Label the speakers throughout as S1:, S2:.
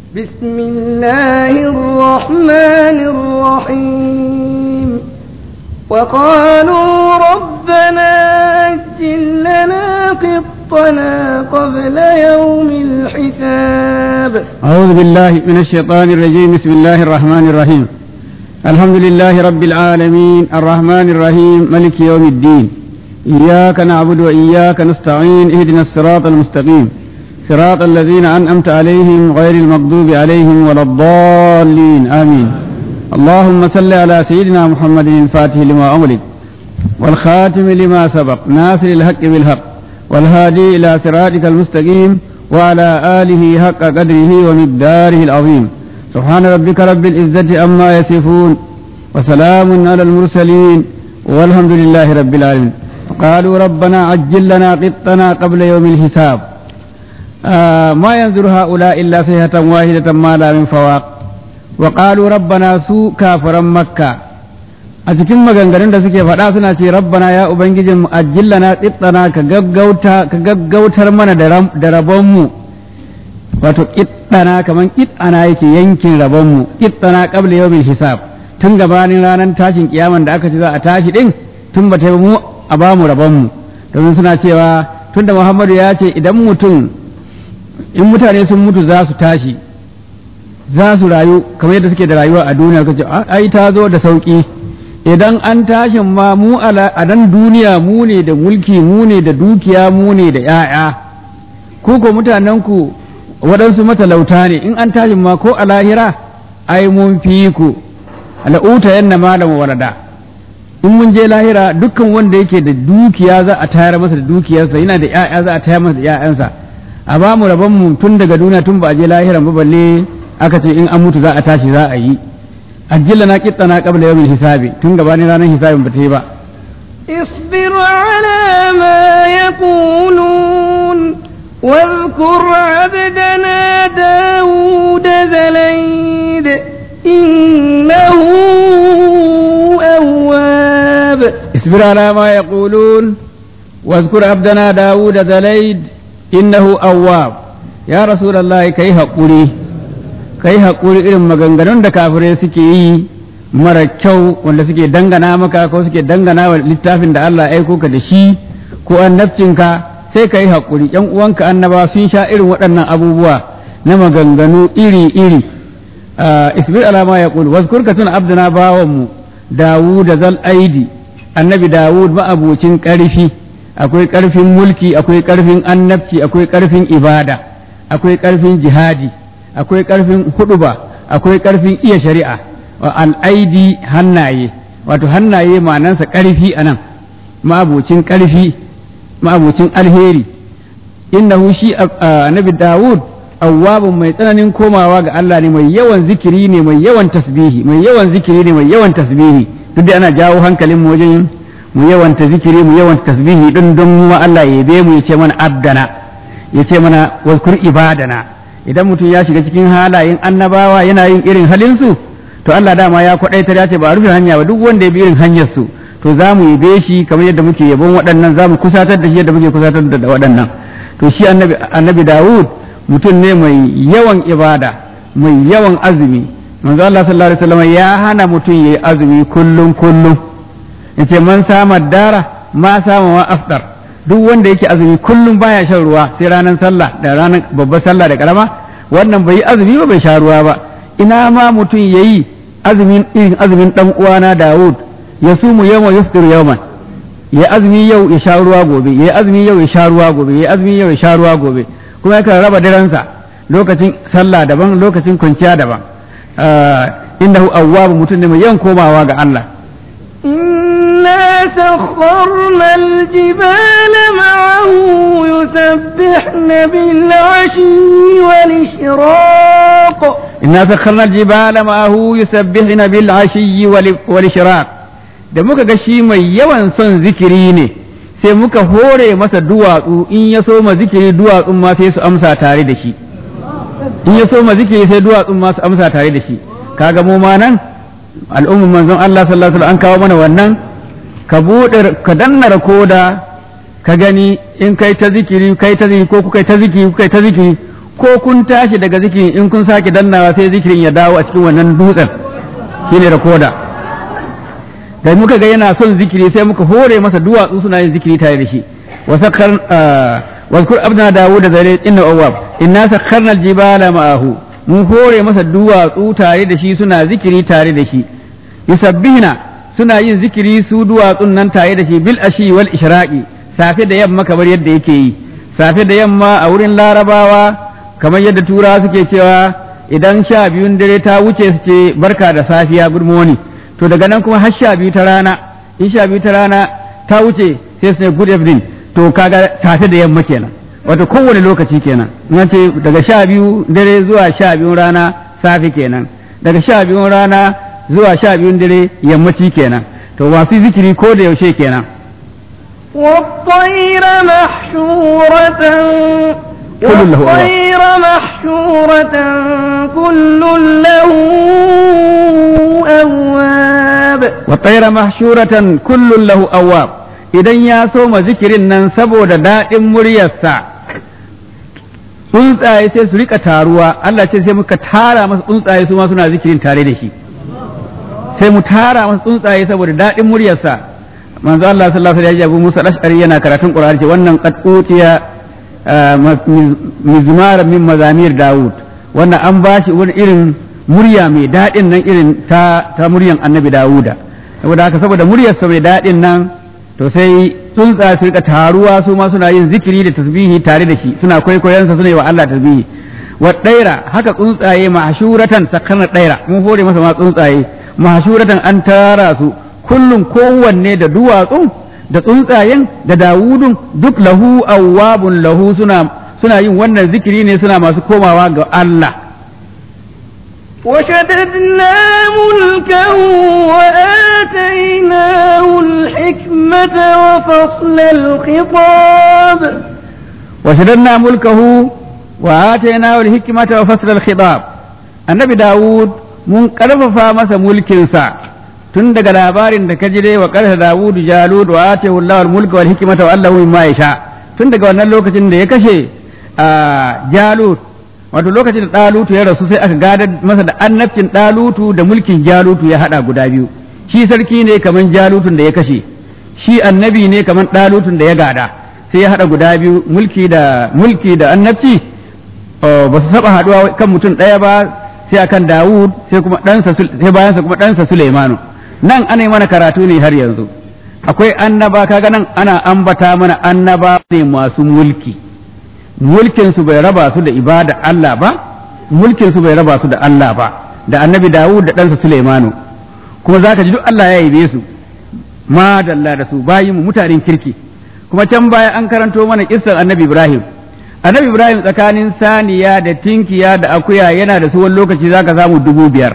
S1: بسم الله الرحمن الرحيم وقالوا ربنا أجل لنا قطنا قبل يوم الحساب
S2: أعوذ بالله من الشيطان الرجيم بسم الله الرحمن الرحيم الحمد لله رب العالمين الرحمن الرحيم ملك يوم الدين إياك نعبد وإياك نستعين اهدنا الصراط المستقيم صراط الذين أنعمت عليهم غير المغضوب عليهم ولا الضالين آمين اللهم صل على سيدنا محمد الفاتح لما أملك والخاتم لما سبق ناصر الحق بالحق والهادي إلى صراطك المستقيم وعلى آله حق قدره ومقداره العظيم سبحان ربك رب العزة عما يصفون وسلام على المرسلين والحمد لله رب العالمين قالوا ربنا عجل لنا قطنا قبل يوم الحساب آه ما ينظر هؤلاء إلا صيحة واحدة ما لا من فواق وقالوا ربنا سوء كافرا مكة a cikin maganganun da suke faɗa suna ce rabbana ya ubangijin mu ajillana qittana ka gaggauta ka gaggautar mana da rabonmu wato qittana kaman qittana yake yankin rabonmu qittana qabla yawmil hisab tun gabanin ranar tashin kiyaman da aka ce za a tashi din tun ba ta mu a ba mu rabonmu domin suna cewa tun da Muhammadu ya ce idan mutum in mutane sun mutu za su tashi za su rayu kamar yadda suke da rayuwa a duniya kace ai ta zo da sauki idan an tashin ma mu a nan duniya mu ne da mulki mu ne da dukiya mu ne da ‘ya'ya ku ko mutanenku waɗansu matalauta ne in an tashin ma ko a lahira ai mun fi ku al'uta yanna malam warada in mun je lahira dukkan wanda yake da dukiya za a tayar masa da dukiyarsa yana da ‘ya'ya za a tayar masa da ‘ya'yansa a ba mu rabon mu tun daga duniya tun ba a je lahiran ba balle aka ce in an mutu za a tashi za a yi ajjila na kittana qabla yawmil hisabi tun gabanin ranar hisabin ba ta yi ba
S1: اصبر على ما يقولون واذكر عبدنا داود ذليد إنه أواب
S2: اصبر على ما يقولون واذكر عبدنا داود ذليد إنه أواب يا رسول الله كي هقولي ka yi haƙuri irin maganganun da kafirai suke yi mara kyau wanda suke dangana maka ko suke dangana wa littafin da Allah ya aiko ka da shi ko annabcinka sai ka yi haƙuri ‘yan uwanka annaba sun sha irin waɗannan abubuwa na maganganu iri-iri isbir alama ya ƙulu wasu ka tuna abdana bawanmu dawud da zal aidi annabi dawud ma'abucin ƙarfi akwai ƙarfin mulki akwai ƙarfin annabci akwai ƙarfin ibada akwai ƙarfin jihadi akwai ƙarfin huduba akwai ƙarfin iya shari'a wa al'aidi hannaye wato hannaye ma'anansa ƙarfi a nan ma'abucin ƙarfi ma'abucin alheri innahu shi annabi dawud awwabun mai tsananin komawa ga Allah ne mai yawan zikiri ne mai yawan tasbihi mai yawan zikiri ne mai yawan tasbihi duk da ana jawo hankalin mu wajen mu yawanta zikiri mu yawanta tasbihi din don mu Allah ya yabe mu ya ce mana abdana ya ce mana wazkur ibadana idan mutum ya shiga cikin halayen annabawa yana yin irin halinsu to Allah dama ya kwaɗaitar ya ce ba a rufe hanya ba duk wanda ya bi irin hanyar su to za mu yabe shi kamar yadda muke yabon waɗannan za mu kusatar da shi yadda muke kusatar da waɗannan to shi annabi annabi Dawud mutum ne mai yawan ibada mai yawan azumi manzo Allah sallallahu alaihi wasallam ya hana mutum yayi azumi kullum kullum yace man sama dara ma sama wa afdar duk wanda yake azumi kullum baya shan ruwa sai ranar sallah da ranar babbar sallah da karama wannan bai yi azumi ba bai sha ruwa ba ina ma mutum yayi azumin irin azumin dan uwana Dawud ya sumu yawma yuftir yawman ya azumi yau ya sha ruwa gobe ya azumi yau ya sha ruwa gobe ya azumi yau ya sha ruwa gobe kuma yakan raba daransa lokacin sallah daban lokacin kwanciya daban innahu awwabu mutum ne mai yawan komawa ga Allah
S1: إنا سخرنا الجبال معه يسبحن بالعشي والإشراق
S2: إنا سخرنا الجبال معه يسبحن بالعشي والإشراق da muka ga shi mai yawan son zikiri ne sai muka hore masa duwatsu in ya so ma zikiri duwatsun ma sai su amsa tare da shi in ya so ma zikiri sai duwatsun ma su amsa tare da shi kaga mu ma nan al'ummar manzon Allah sallallahu alaihi wasallam an kawo mana wannan ka bude ka danna koda ka gani in kai ta zikiri kai ta zikiri ko kuka ta zikiri kuka ta zikiri ko kun tashi daga zikirin in kun sake dannawa sai zikirin ya dawo a cikin wannan dutsen shine rakoda da muka ga yana son zikiri sai muka hore masa duwatsu suna yin zikiri tare da shi wa sakkar wazkur abdana dawud da zare inna awwab inna sakkarna aljibala ma'ahu mun hore masa duwatsu tare da shi suna zikiri tare da shi yusabbihna suna yin zikiri su duwatsun nan tare da shi bil ashi wal ishraqi safe da yamma kamar yadda yake yi safe da yamma a wurin larabawa kamar yadda turawa suke cewa idan sha biyun dare ta wuce su ce barka da safiya good morning to daga nan kuma har sha biyu ta rana in sha biyu ta rana ta wuce sai su ne good evening to kaga safe da yamma kenan wato kowane lokaci kenan in ce daga sha biyu dare zuwa sha biyun rana safe kenan daga sha biyun rana zuwa sha biyun dare yammaci kenan to masu zikiri ko da yaushe kenan
S1: والطير محشورة
S2: كل له أواب.
S1: والطير محشورة كل له أواب
S2: والطير محشورة كل له أواب idan ya soma zikirin nan saboda daɗin muryarsa tsuntsaye sai su rika taruwa Allah ce sai muka tara masa tsuntsaye su ma suna zikirin tare da shi sai mu tara masa tsuntsaye saboda daɗin muryarsa manzo Allah sallallahu alaihi wasallam Musa al-Ash'ari yana karatun Qur'ani ce wannan qad utiya mizmar min mazamir Dawud wannan an bashi wani irin murya mai daɗin nan irin ta ta muryan Annabi Dawuda saboda haka saboda muryarsa mai daɗin nan to sai tsuntsa su rika taruwa su ma suna yin zikiri da tasbihi tare da shi suna kwaikwayonsa suna yi wa Allah tasbihi wa ɗaira haka tsuntsaye mahshuratan sakana ɗaira mun hore masa ma tsuntsaye mahshuratan an tara su kullum kowanne da duwatsun da tsuntsayen da dawudun duk lahu awwabun lahu suna suna yin wannan zikiri ne suna masu komawa ga Allah
S1: وشددنا ملكه وآتيناه الحكمة وفصل الخطاب
S2: وشددنا ملكه وآتيناه الحكمة وفصل الخطاب النبي داود mun ƙarfafa masa mulkinsa tun daga labarin da ka ji dai wa ƙarfa Dawud Jalud wa atahu Allahu al-mulka wal hikmata wa allahu mimma yasha tun daga wannan lokacin da ya kashe Jalud wato lokacin da Dalutu ya rasu sai aka gadar masa da annabcin Dalutu da mulkin Jalutu ya hada guda biyu shi sarki ne kaman Jalutun da ya kashe shi annabi ne kaman Dalutun da ya gada sai ya hada guda biyu mulki da mulki da annabci ba su saba haduwa kan mutum ɗaya ba sai akan Dawud sai kuma ɗansa sai bayansa kuma ɗansa Sulaimanu nan ana yi mana karatu ne har yanzu akwai annaba kaga nan ana ambata mana annaba ne masu mulki mulkin su bai raba su da ibada Allah ba mulkin su bai raba su da Allah ba da annabi Dawud da ɗansa Sulaimanu kuma zaka ji duk Allah ya yabe su ma dalla da su bayin mu mutanen kirki kuma can baya an karanto mana kissar annabi Ibrahim annabi Ibrahim tsakanin saniya da tinkiya da akuya yana da su wani lokaci zaka samu dubu biyar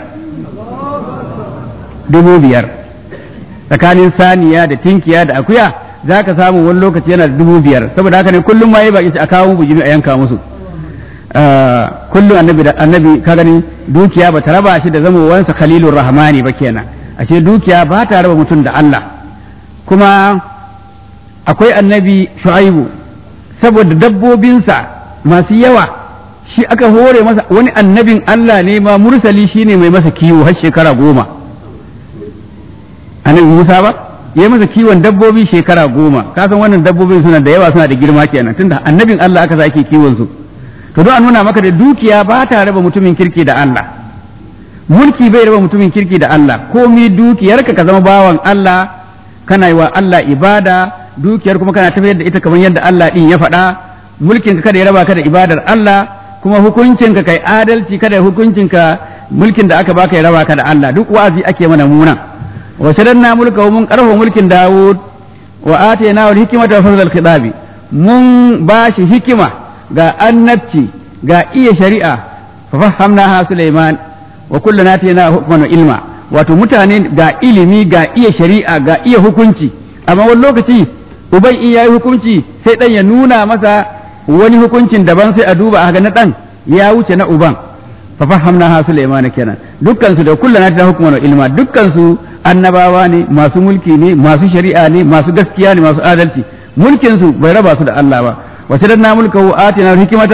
S2: dubu biyar tsakanin saniya da tinkiya da akuya za ka samu wani lokaci yana da dubu biyar saboda haka ne kullum ma yi baki a kawo bujimi a yanka musu kullum annabi annabi ka gani dukiya ba ta raba shi da zamowansa khalilur rahmani ba kenan ashe dukiya ba ta raba mutum da Allah kuma akwai annabi shu'aibu saboda dabbobinsa masu yawa shi aka hore masa wani annabin Allah ne ma mursali shine mai masa kiwo har shekara goma annabi Musa ba ya masa kiwon dabbobi shekara goma ka san wannan dabbobin suna da yawa suna da girma kenan tunda annabin Allah aka sa ake kiwon su to don a nuna maka da dukiya ba ta raba mutumin kirki da Allah mulki bai raba mutumin kirki da Allah komai dukiyarka ka zama bawan Allah kana yi wa Allah ibada dukiyar kuma kana tafiyar da ita kamar yadda Allah din ya faɗa mulkin ka kada ya raba ka da ibadar Allah kuma hukuncin ka kai adalci kada hukuncin ka mulkin da aka baka ya raba ka da Allah duk wa'azi ake mana munan wa shadanna mulka mun karfa mulkin Dawud wa atayna wal hikmata wa fadl khitabi mun bashi hikima ga annabci ga iya shari'a fa fahamnaha Sulaiman wa kullana atayna hukman wa ilma wato mutane ga ilimi ga iya shari'a ga iya hukunci amma wani lokaci uban in yayi hukunci sai dan ya nuna masa wani hukuncin daban sai a duba a ga na dan ya wuce na uban fa fahamnaha Sulaiman kenan dukkan su da kullana atayna hukman wa ilma dukkan su annabawa ne masu mulki ne masu shari'a ne masu gaskiya ne masu adalci mulkin su bai raba su da Allah ba wa shadanna mulkahu atina hikmata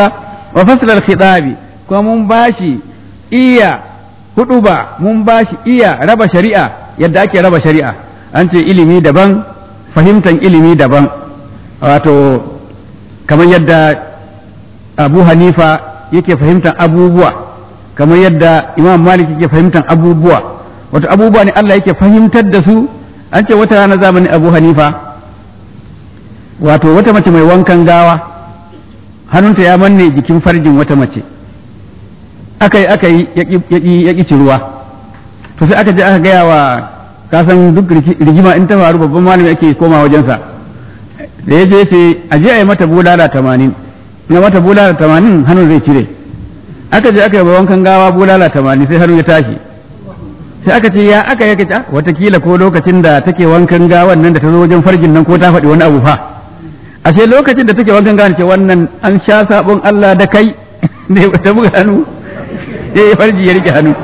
S2: wa fasl al-khitabi kuma mun bashi iya huduba mun bashi iya raba shari'a yadda ake raba shari'a an ce ilimi daban fahimtan ilimi daban wato kamar yadda abu hanifa yake fahimtar abubuwa kamar yadda imam malik yake fahimtar abubuwa wato abubuwa ne Allah yake fahimtar da su an ce wata rana zamanin abu hanifa wato wata mace mai wankan gawa hannunta ya manne jikin farjin wata mace aka yi aka yi ya ƙi ruwa to sai aka je aka gaya wa kasan duk rigima in ta faru babban malami ake koma wajensa da ya je ce a je a yi mata bulala tamanin na mata bulala tamanin hannun zai cire aka je aka yi wankan gawa bulala tamanin sai hannu ya tashi sai aka ce ya aka yake ta watakila ko lokacin da take wankan gawan nan da ta zo wajen farjin nan ko ta faɗi wani abu fa ashe lokacin da take wankan gawan ce wannan an sha sabon Allah da kai ne ta buga hannu sai farji ya rike hannu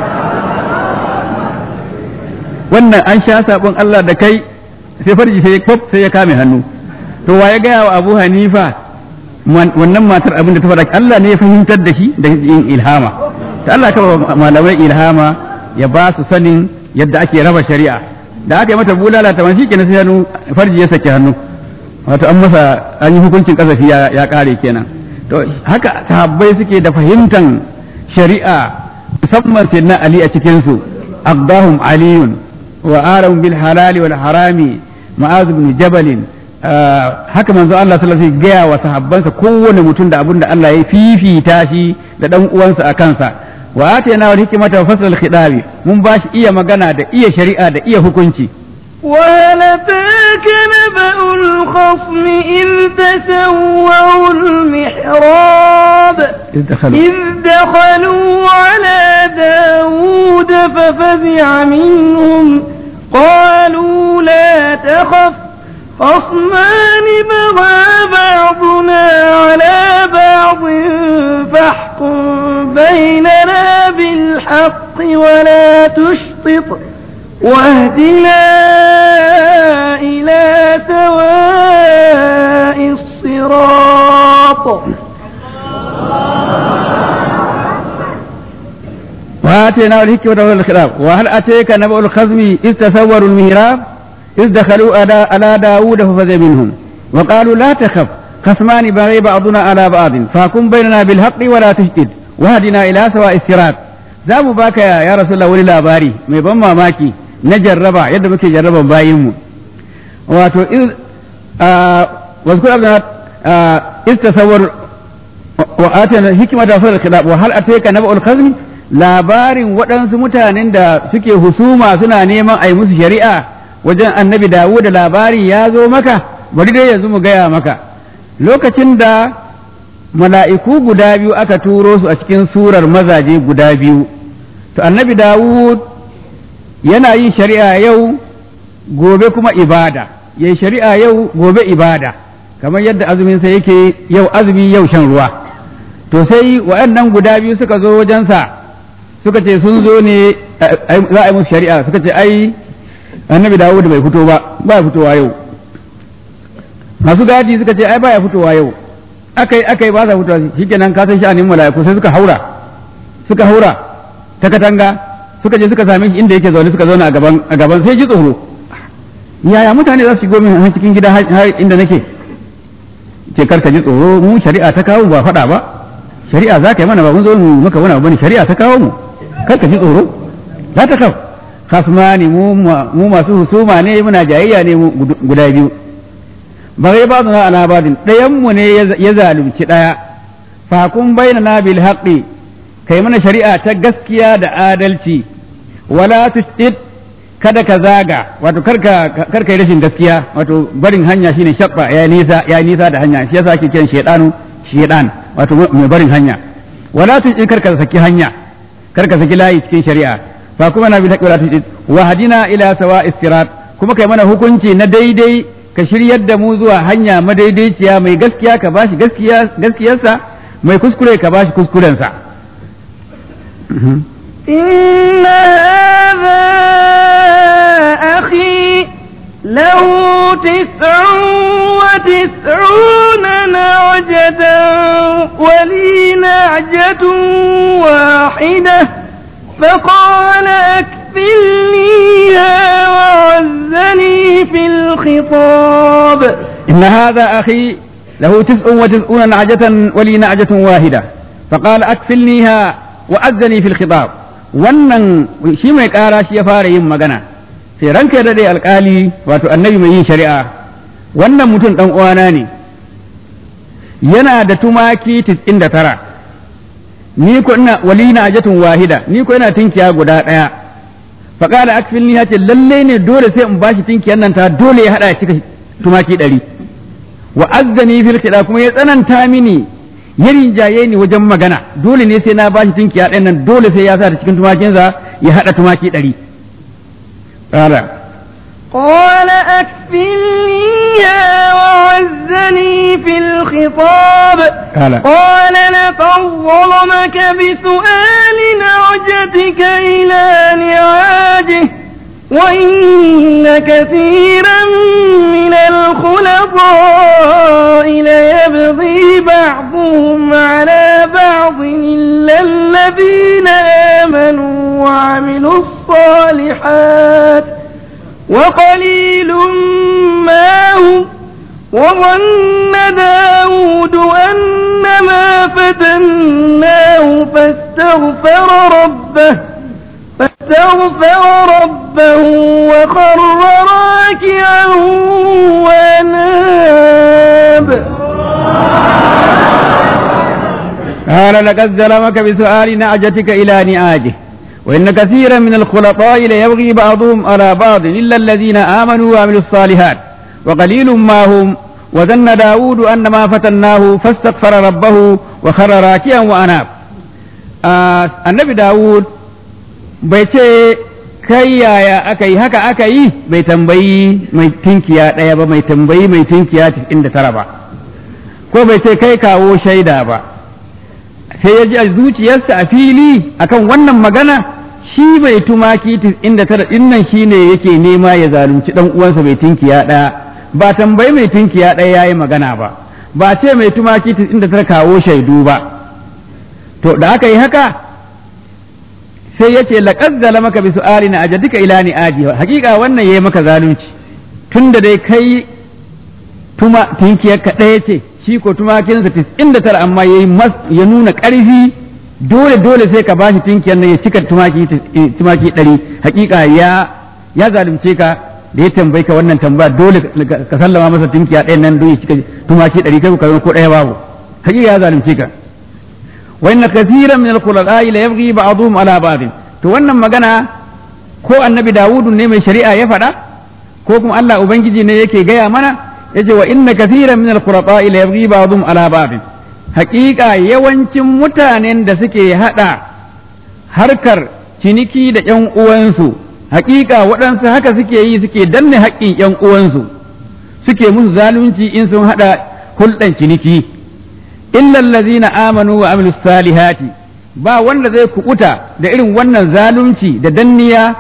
S2: wannan an sha sabon Allah da kai sai farji sai ya sai ya kame hannu to wa ya gaya wa Abu Hanifa wannan matar abin da ta faɗa Allah ne ya fahimtar da shi da yin ilhama ta Allah ka malamai ilhama ya ba su sanin yadda ake raba shari'a da aka yi mata bulala ta shi kenan sai hannu farji ya saki hannu wato an masa an yi hukuncin kasafi ya kare kenan to haka sahabbai suke da fahimtan shari'a musamman sai na Ali a cikin su aqdahum aliyun wa aram bil halali wal harami ma'az ibn jabalin haka manzo Allah sallallahu alaihi wasallam gaya wa sahabbansa kowane mutum da abin da Allah ya fifita shi da dan uwansa a kansa wa atayna wal hikmata wa fasl al khitabi mun bashi iya magana da iya shari'a da iya hukunci
S1: وهل أتاك نبأ الخصم إذ تسووا المحراب
S2: إذ دخلوا
S1: إذ دخلوا على داود ففزع منهم قالوا لا تخف خصمان بغى بعضنا على بعض فاحكم بيننا بالحق ولا تشطط واهدنا إلى سواء الصراط
S2: وآتينا الحكمة والخلاف وهل أتيك نبأ الخزم إذ تسوروا المهراب إذ دخلوا على على داود ففزع منهم وقالوا لا تخف خصمان بغي بعضنا على بعض فاكن بيننا بالحق ولا تشدد وهدنا إلى سواء الصراط za mu baka ya rasulullah wani labari mai ban mamaki na jarraba yadda muke jarraban bayinmu wato واذكر أبنا إذ تصور وآتنا الحكمة فصل الخلاف وهل أتيك نبأ الخزم labarin waɗansu mutanen da suke husuma suna neman a yi musu shari'a wajen annabi dawo da labari ya zo maka bari dai yanzu mu gaya maka lokacin da mala'iku guda biyu aka turo su a cikin surar mazaje guda biyu to annabi dawud yana yin shari'a yau gobe kuma ibada yayi shari'a yau gobe ibada kamar yadda azuminsa yake yau azumi yau shan ruwa to sai waɗannan guda biyu suka zo wajensa suka ce sun zo ne za a yi musu shari'a suka ce ai annabi dawud bai fito ba ba ya fitowa yau masu gadi suka ce ai ba ya fitowa yau akai akai ba sa fitowa shikenan ka san sha'anin mala'iku sai suka haura suka haura ta katanga suka je suka same shi inda yake zaune suka zauna a gaban a gaban sai ji tsoro yaya mutane za su shigo min har cikin gida har inda nake ce kar ka ji tsoro mu shari'a ta kawo ba faɗa ba shari'a za ka yi mana ba mun zo mu maka wani abu ne shari'a ta kawo mu kar ka ji tsoro la ta kaf khasmani mu mu masu husuma ne muna jayayya ne guda biyu ba zai ba su na alabadin ɗayan mu ne ya zalunci ɗaya fa kun bayyana bil haqqi kai mana shari'a ta gaskiya da adalci wala tushid kada ka zaga wato karka karka yi rashin gaskiya wato barin hanya shine shabba ya nisa ya nisa da hanya shi yasa ake kiran shedanu shedan wato mai barin hanya wala tushid karka saki hanya karka saki layi cikin shari'a fa kuma na bi haqqi wala tushid wa hadina ila sawa'is sirat kuma kai mana hukunci na daidai ka shiryar da mu zuwa hanya madaidaiciya mai gaskiya ka bashi gaskiya gaskiyarsa mai kuskure ka bashi kuskurensa
S1: إن هذا أخي له تسع وتسعون نعجة ولي نعجة واحدة فقال أكفلنيها وعزني في الخطاب
S2: إن هذا أخي له تسع وتسعون نعجة ولي نعجة واحدة فقال أكفلنيها وأذني في الخطاب wannan shi mai ƙara shi ya fara yin magana sai ranka ya daɗe alƙali wato annabi mai yin shari'a wannan mutum ɗan uwana ne yana da tumaki tis'in da tara ni ko ina wali na ajatun wahida ni ko ina tinkiya guda ɗaya faƙala akfilni ya ce lalle ne dole sai in bashi tinkiyan nan ta dole ya haɗa ya cika tumaki ɗari wa azzani fil kida kuma ya tsananta mini ya rinjaye ni wajen magana dole ne sai na bashi tinkiya ɗayan nan dole sai ya sa ta cikin tumakinsa ya haɗa tumaki ɗari ƙara
S1: قال أكفلنيها وعزني في الخطاب
S2: قال
S1: قال لقد ظلمك بسؤال نعجتك إلى نعاجه وإن كثيرا من الخلطاء ليبغي بعضهم على بعض إلا الذين آمنوا وعملوا الصالحات وقليل ما هم وظن داود أن ما فتناه فاستغفر ربه فاستغفر ربه وخر راكعا واناب
S2: قال لقد ظلمك بسؤال نعجتك إلى نعاجه وإن كثيرا من الخلطاء ليبغي بعضهم على بعض إلا الذين آمنوا وعملوا الصالحات وقليل ما هم وظن داود أن ما فتناه فاستغفر ربه وخر راكعا وأناب آه النبي داود بيتي kai yaya aka yi haka aka yi bai tambayi mai tinkiya ɗaya ba mai tambayi mai tinkiya inda tara ba ko bai ce kai kawo shaida ba sai ya ji a zuciyarsa a fili akan wannan magana shi mai tumaki inda tara dinnan shi ne yake nema ya zalunci dan uwansa mai tinkiya ɗaya ba tambayi mai tinkiya ɗaya yayi magana ba ba ce mai tumaki inda tara kawo shaidu ba to da aka yi haka sai ya ce laqad zalamaka bi su'ali na ajadika ila ni aji hakika wannan yayi maka zalunci tunda dai kai tuma tinkiyar ka ɗaya ce shi ko tumakinsa tis'in da tara amma ya nuna ƙarfi dole dole sai ka bashi tinkiyar nan ya cika tumaki tumaki ɗari hakika ya ya zalunce ka da ya tambayi ka wannan tambaya dole ka sallama masa tinkiya ɗayan nan don ya cika tumaki ɗari kai ka ko ɗaya babu hakika ya zalunce ka wa inna kathiran min al-khulala'i la yabghi ba'dhum ala ba'd to wannan magana ko annabi Dawudu ne mai shari'a ya faɗa ko kuma Allah ubangiji ne yake gaya mana yace wa inna kathiran min al-khulata ila yabghi ba'dhum ala ba'd haqiqa yawancin mutanen da suke hada harkar ciniki da ƴan uwansu haqiqa waɗansu haka suke yi suke danne haƙƙin ƴan uwansu suke musu zalunci in sun hada hulɗan ciniki illa allazina amanu wa amilus salihati ba wanda zai kukuta da irin wannan zalunci da danniya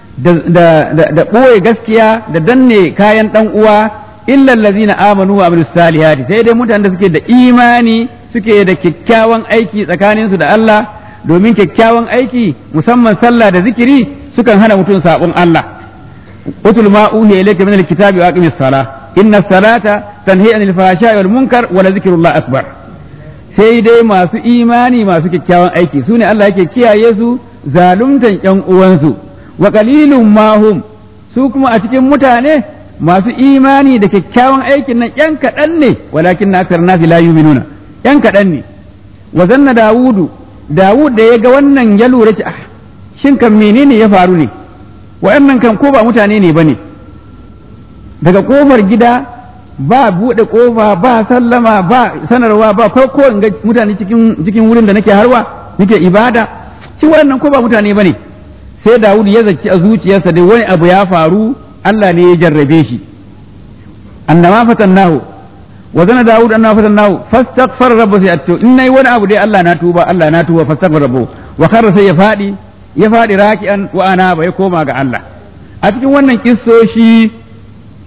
S2: da ɓoye gaskiya da danne kayan ɗan uwa illa allazina amanu wa amilus salihati sai dai mutanen da suke da imani suke da kyakkyawan aiki tsakaninsu da Allah domin kyakkyawan aiki musamman sallah da zikiri sukan hana mutum sabon Allah utul ma uhiya ilayka min alkitabi wa aqimis salah inna salata tanhi anil fahsha'i wal munkar wa la zikrullah akbar sai dai masu imani masu kyakkyawan aiki sune Allah yake kiyaye su zaluntan yan uwansu wa qalilum ma hum su kuma a cikin mutane masu imani da kyakkyawan aikin nan ‘yan kaɗan ne walakin na akar nasi la yuminuna ‘yan kaɗan ne wa zanna dawudu dawud da ya ga wannan ya lura ci ah shin kan menene ya faru ne wa'annan kan ko ba mutane ne ba ne daga kofar gida ba buɗe kofa ba sallama ba sanarwa ba ko ko in ga mutane cikin cikin wurin da nake harwa nake ibada shi wannan ko ba mutane ba ne sai dawud ya zaci a zuciyarsa dai wani abu ya faru Allah ne ya jarrabe shi annama fatannahu wa zana Dawud annama fatannahu fastaghfar rabbahu sai atto in nayi wani abu dai Allah na tuba Allah na tuba fastaghfar rabbahu wa kharra sai ya fadi ya fadi raki'an wa ana ya koma ga Allah a cikin wannan kissoshi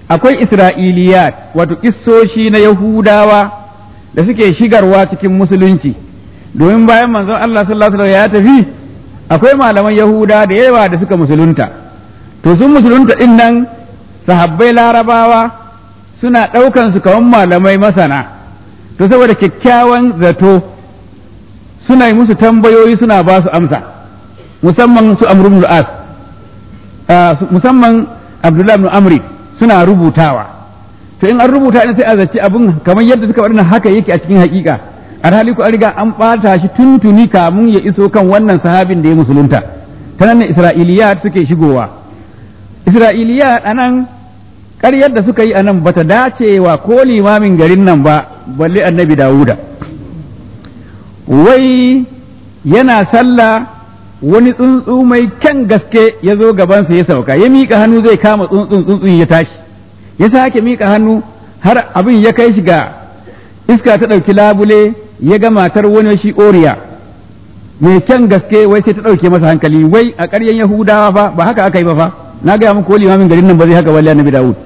S2: akwai isra'iliyat wato kissoshi na yahudawa da suke shigarwa cikin musulunci domin bayan manzon Allah sallallahu alaihi ya tafi akwai malaman yahuda da yawa da suka musulunta to sun musulunta din nan sahabbai larabawa suna ɗaukan su kawan malamai masana to saboda kyakkyawan zato suna yi musu tambayoyi suna ba su amsa musamman su amr ibn as musamman abdullahi ibn amri suna rubutawa to in an rubuta ne sai a zaci abin kamar yadda suka faɗi haka yake a cikin hakika alhali ku an riga an ɓata shi tuntuni kamun ya iso kan wannan sahabin da ya musulunta ta nan isra'iliyat suke shigowa isra'iliyat a nan ƙaryar da suka yi a nan ba ta dacewa ko limamin garin nan ba balle annabi dawuda wai yana sallah wani tsuntsu mai kyan gaske ya zo gabansa ya sauka ya miƙa hannu zai kama tsuntsun tsuntsun ya tashi ya sake miƙa hannu har abin ya kai shi ga iska ta ɗauki labule ya ga matar wani shi oriya mai kyan gaske wai sai ta ɗauke masa hankali wai a ƙaryan yahudawa fa ba haka aka yi ba fa na gaya muku limamin garin nan ba zai haka wallahi annabi dawud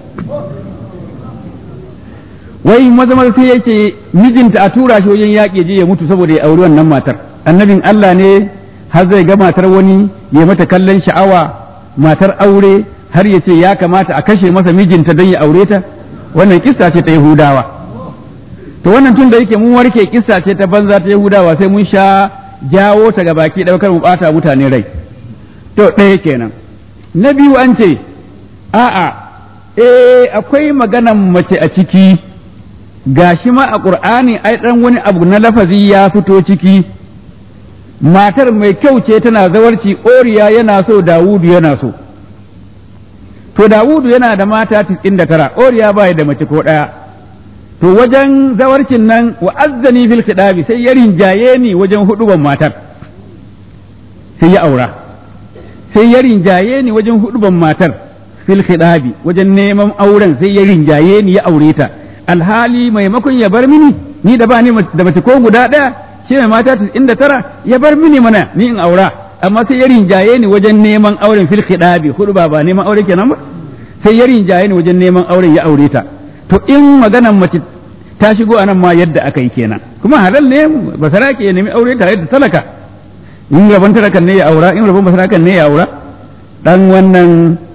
S2: wai maza maza sai yake mijinta a tura shi wajen yaƙi je ya mutu saboda ya auri wannan matar annabin Allah ne har zai ga matar wani ya mata kallon sha'awa matar aure har ya ce ya kamata a kashe masa mijinta don ya aure ta wannan kissa ce ta yahudawa to wannan tun da yake mun warke kissa ce ta banza ta yahudawa sai mun sha jawo ta ga baki ɗaukar mu ɓata mutane rai to ɗaya kenan na biyu an ce a'a eh akwai maganan mace a ciki gashi ma a ƙur'ani ai ɗan wani abu na lafazi ya fito ciki matar mai kyau ce tana zawarci oriya yana so dawudu yana so to dawudu yana da mata tara oriya ba da mace ko ɗaya to wajen zawarcin nan wa azzani fil khidabi sai ya rinjaye ni wajen huduban matar sai ya aura sai ya rinjaye ni wajen huduban matar fil khidabi wajen neman auren sai ya rinjaye ni ya aure ta alhali maimakon ya bar mini ni da ba ni da mace ko guda ɗaya shi mai mata inda tara ya bar mini mana ni in aura amma sai ya rinjaye ni wajen neman auren fil khidabi hudu ba ba neman aure kenan ba sai ya rinjaye ni wajen neman auren ya aure ta to in maganan mace ta shigo anan ma yadda aka yi kenan kuma halal ne basarake ya nemi aure tare da talaka in rabon talakan ne ya aura in rabon basarakan ne ya aura dan wannan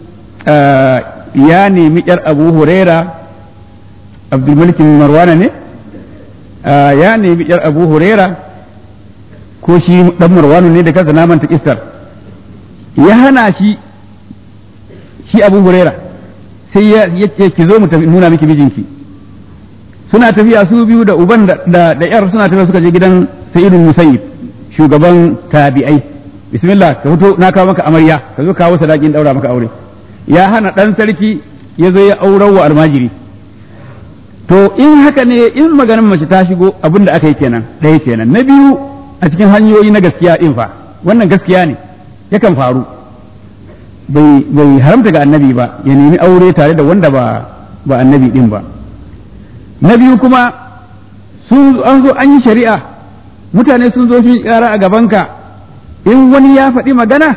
S2: ya nemi yar abu huraira abdulmalik marwana ne ya nemi yar abu huraira ko shi dan marwanu ne da kansa na manta kissar ya hana shi shi abu huraira sai ya ce ki zo mu tafi nuna miki mijinki suna tafiya su biyu da uban da da yar suna tafiya suka je gidan sayyidul musayyib shugaban tabi'ai bismillah ka fito na kawo maka amarya ka zo kawo sadakin daura maka aure ya hana dan sarki ya zo ya aurar wa almajiri to in haka ne in maganin mace ta shigo abin da aka yi kenan ɗaya kenan na biyu a cikin hanyoyi na gaskiya din fa wannan gaskiya ne yakan faru bai bai haramta ga annabi ba ya nemi aure tare da wanda ba ba annabi din ba na biyu kuma sun an zo an yi shari'a mutane sun zo sun kara a gabanka in wani ya faɗi magana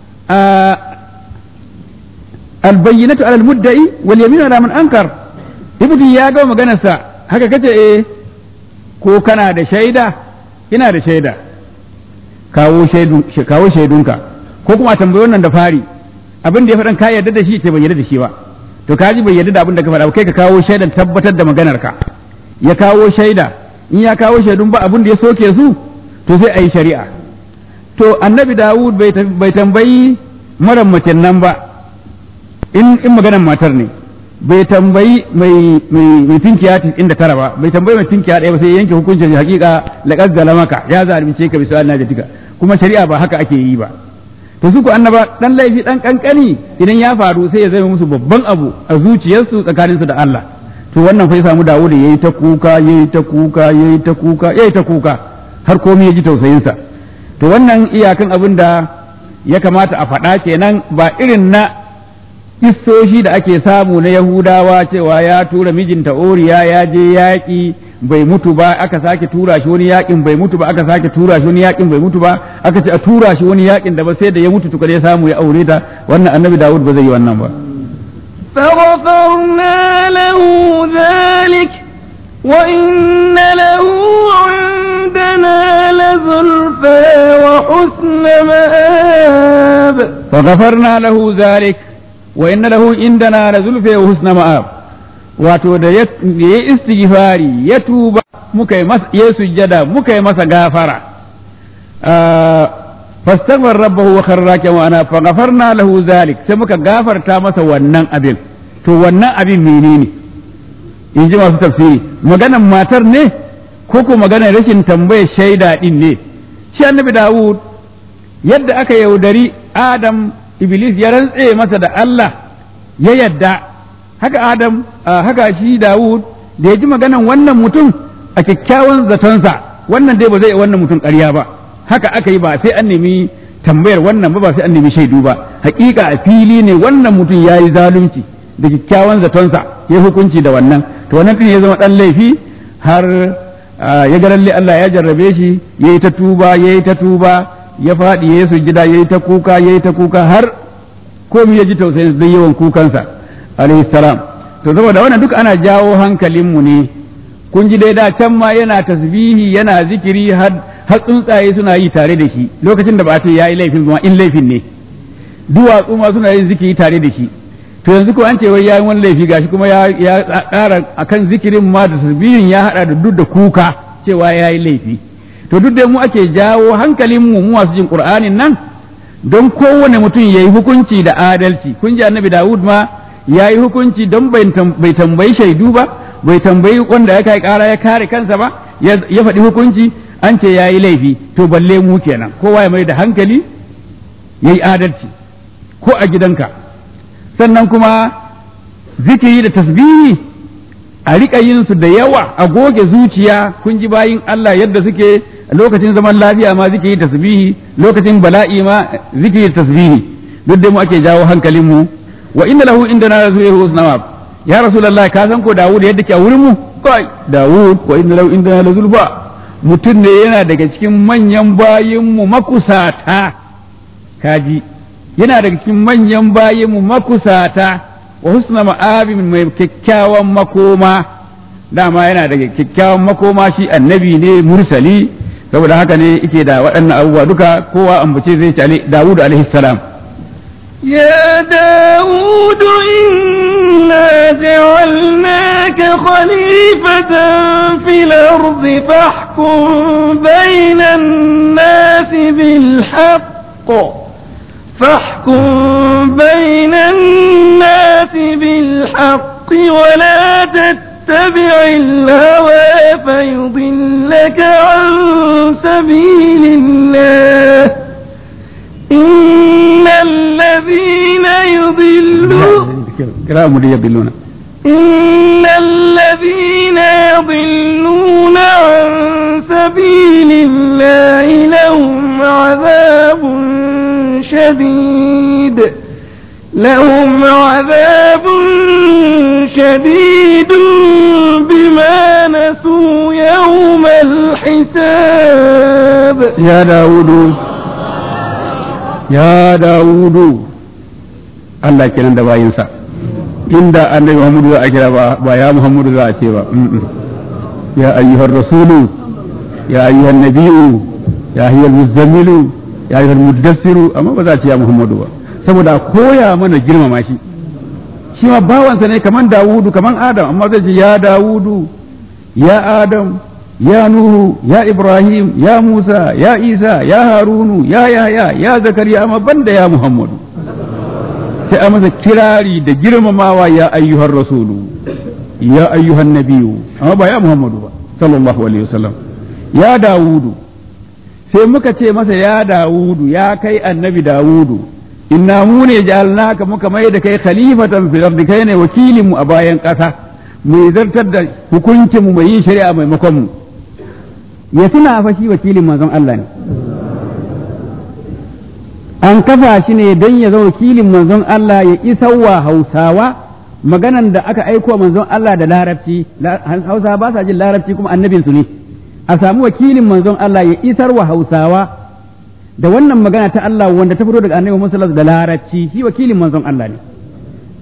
S2: albayyinatu alal mudda'i wal yaminu ala man ankar ibnu ya ga maganarsa haka kace eh ko kana da shaida ina da shaida kawo shaidu kawo shaidunka ko kuma tambayi wannan da fari abin da ya faɗan ka yarda da shi ce bai yarda da shi ba to ka ji bai yarda da abin da ka faɗa kai ka kawo shaidan tabbatar da maganar ka ya kawo shaida in ya kawo shaidun ba abin da ya soke su to sai a yi shari'a to annabi dawud bai tambayi mara mace nan ba in in maganar matar ne bai tambayi mai mai mai tinkiya inda tara ba bai tambayi mai tinkiya ɗaya ba sai yanke hukuncin hakika laqad zalamaka ya zalunce ka bisa Allah jika kuma shari'a ba haka ake yi ba to su ku annaba dan laifi dan kankani idan ya faru sai ya zama musu babban abu a zuciyarsu tsakaninsu da Allah to wannan fa ya samu Dawud yayi ta kuka yayi ta kuka yayi ta kuka yayi ta kuka har komai ya ji tausayin sa to wannan iyakan abin da ya kamata a faɗa kenan ba irin na kissoshi da ake samu na Yahudawa cewa ya tura mijinta Oriya ya je yaƙi bai mutu ba aka sake tura shi wani yakin bai mutu ba aka sake tura shi wani yakin bai mutu ba aka ce a tura shi wani yakin da ba sai da ya mutu tukar ya samu ya aure ta wannan annabi Dawud ba zai yi wannan ba
S1: فغفرنا له ذلك وإن له عندنا لزلفى وحسن مآب
S2: فغفرنا له ذلك وإن له عندنا لزلفى وحسن مآب wato da ya yi istighfari ya tuba muka yi masa ya sujjada muka yi masa gafara fastaghfar rabbahu wa kharra kama ana faghfarna lahu zalik sai muka gafarta masa wannan abin to wannan abin menene in ji masu tafsiri maganan matar ne ko ko maganar rashin tambayar shaida din ne shi annabi Dawud yadda aka yaudari Adam Iblis ya rantse masa da Allah ya yadda haka Adam haka shi Dawud da ya ji maganan wannan mutum a kyakkyawan zatonsa wannan dai ba zai wannan mutum ƙarya ba haka aka yi ba sai an nemi tambayar wannan ba ba sai an nemi shaidu ba hakika a fili ne wannan mutum ya yi zalunci da kyakkyawan zatonsa ya hukunci da wannan to wannan din ya zama dan laifi har ya ga lalle Allah ya jarrabe shi ya yi ta tuba ya yi ta tuba ya faɗi ya yi sujjida ya yi ta kuka ya yi ta kuka har komai ya ji tausayin zai yawan kukansa alaihi salam to saboda wannan duk ana jawo hankalinmu ne kun ji dai da can ma yana tasbihi yana zikiri har har tsuntsaye suna yi tare da shi lokacin da ba a ce yayi laifin kuma in laifin ne duwatsu ma suna yin zikiri tare da shi to yanzu ko an ce wai yayin wani laifi gashi kuma ya ya ƙara akan zikirin ma da tasbihin ya hada da duk da kuka cewa yayi laifi to duk da mu ake jawo hankalin mu mu masu jin qur'anin nan don kowane mutum yayi hukunci da adalci kun ji annabi Dawud ma yayi hukunci don bai tambayi shaidu ba bai tambayi wanda ya kai kara ya kare kansa ba ya faɗi hukunci an ce ya yi laifi to balle mu kenan kowa ya mai da hankali ya yi adalci ko a gidanka sannan kuma zikiri da tasbihi a riƙa yin su da yawa a goge zuciya kun ji bayin Allah yadda suke lokacin zaman lafiya ma zikiri tasbihi lokacin bala'i ma zikiri tasbihi duk da mu ake jawo hankalin mu wa inna lahu indana rasulun husna ya rasulullah ka san ko Dawud yadda ke a wurin mu kai Dawud wa inna lahu indana lazulfa mutum ne yana daga cikin manyan bayinmu makusata kaji yana daga cikin manyan bayinmu makusata wa husna ma'abin mai kyakkyawan makoma dama yana daga kyakkyawan makoma shi annabi ne mursali saboda haka ne yake da waɗannan abubuwa duka kowa ambace zai ci Dawud alaihi salam
S1: يا داود إنا جعلناك خليفة في الأرض فاحكم بين الناس بالحق فاحكم بين الناس بالحق ولا تتبع الهوى فيضلك عن سبيل الله إن الذين يضلون
S2: كلام يضلون
S1: إن الذين يضلون عن سبيل الله لهم عذاب شديد لهم عذاب شديد بما نسوا يوم الحساب
S2: يا داود ya dawudu Allah kenan da bayinsa inda annabi Muhammadu za a kira ba ya Muhammadu za a ce ba ya ayyuhar rasulu ya ayyuhan nabiyu ya ayyuhal muzammilu ya ayyuhal muddassiru amma ba za a ce ya Muhammadu ba saboda koya mana girmama shi shi ma bawansa ne kaman Dawudu kaman Adam amma zai ce ya Dawudu ya Adam ya Nuhu, ya Ibrahim, ya Musa, ya Isa, ya Harunu, ya Yahya, ya Zakariya, amma banda ya Muhammadu. Sai a masa kirari da girmamawa ya ayyuhar rasulu, ya ayyuhan nabiyu, amma ba ya Muhammadu ba, sallallahu alaihi wasallam. Ya Dawudu, sai muka ce masa ya Dawudu, ya kai annabi Dawudu, inna mu ne ja'alnaka muka mai da kai khalifatan fil ardi kai ne wakilin mu a bayan ƙasa. mai zartar da hukuncin mu mai yin shari'a maimakon mu ya tuna fa shi wakilin manzon Allah ne an kafa shi ne don ya zama wakilin manzon Allah ya isarwa Hausawa maganan da aka aiko manzon Allah da larabci Hausawa ba sa jin larabci kuma annabin su ne a samu wakilin manzon Allah ya isarwa Hausawa da wannan magana ta Allah wanda ta fito daga annabi Muhammad da larabci shi wakilin manzon Allah ne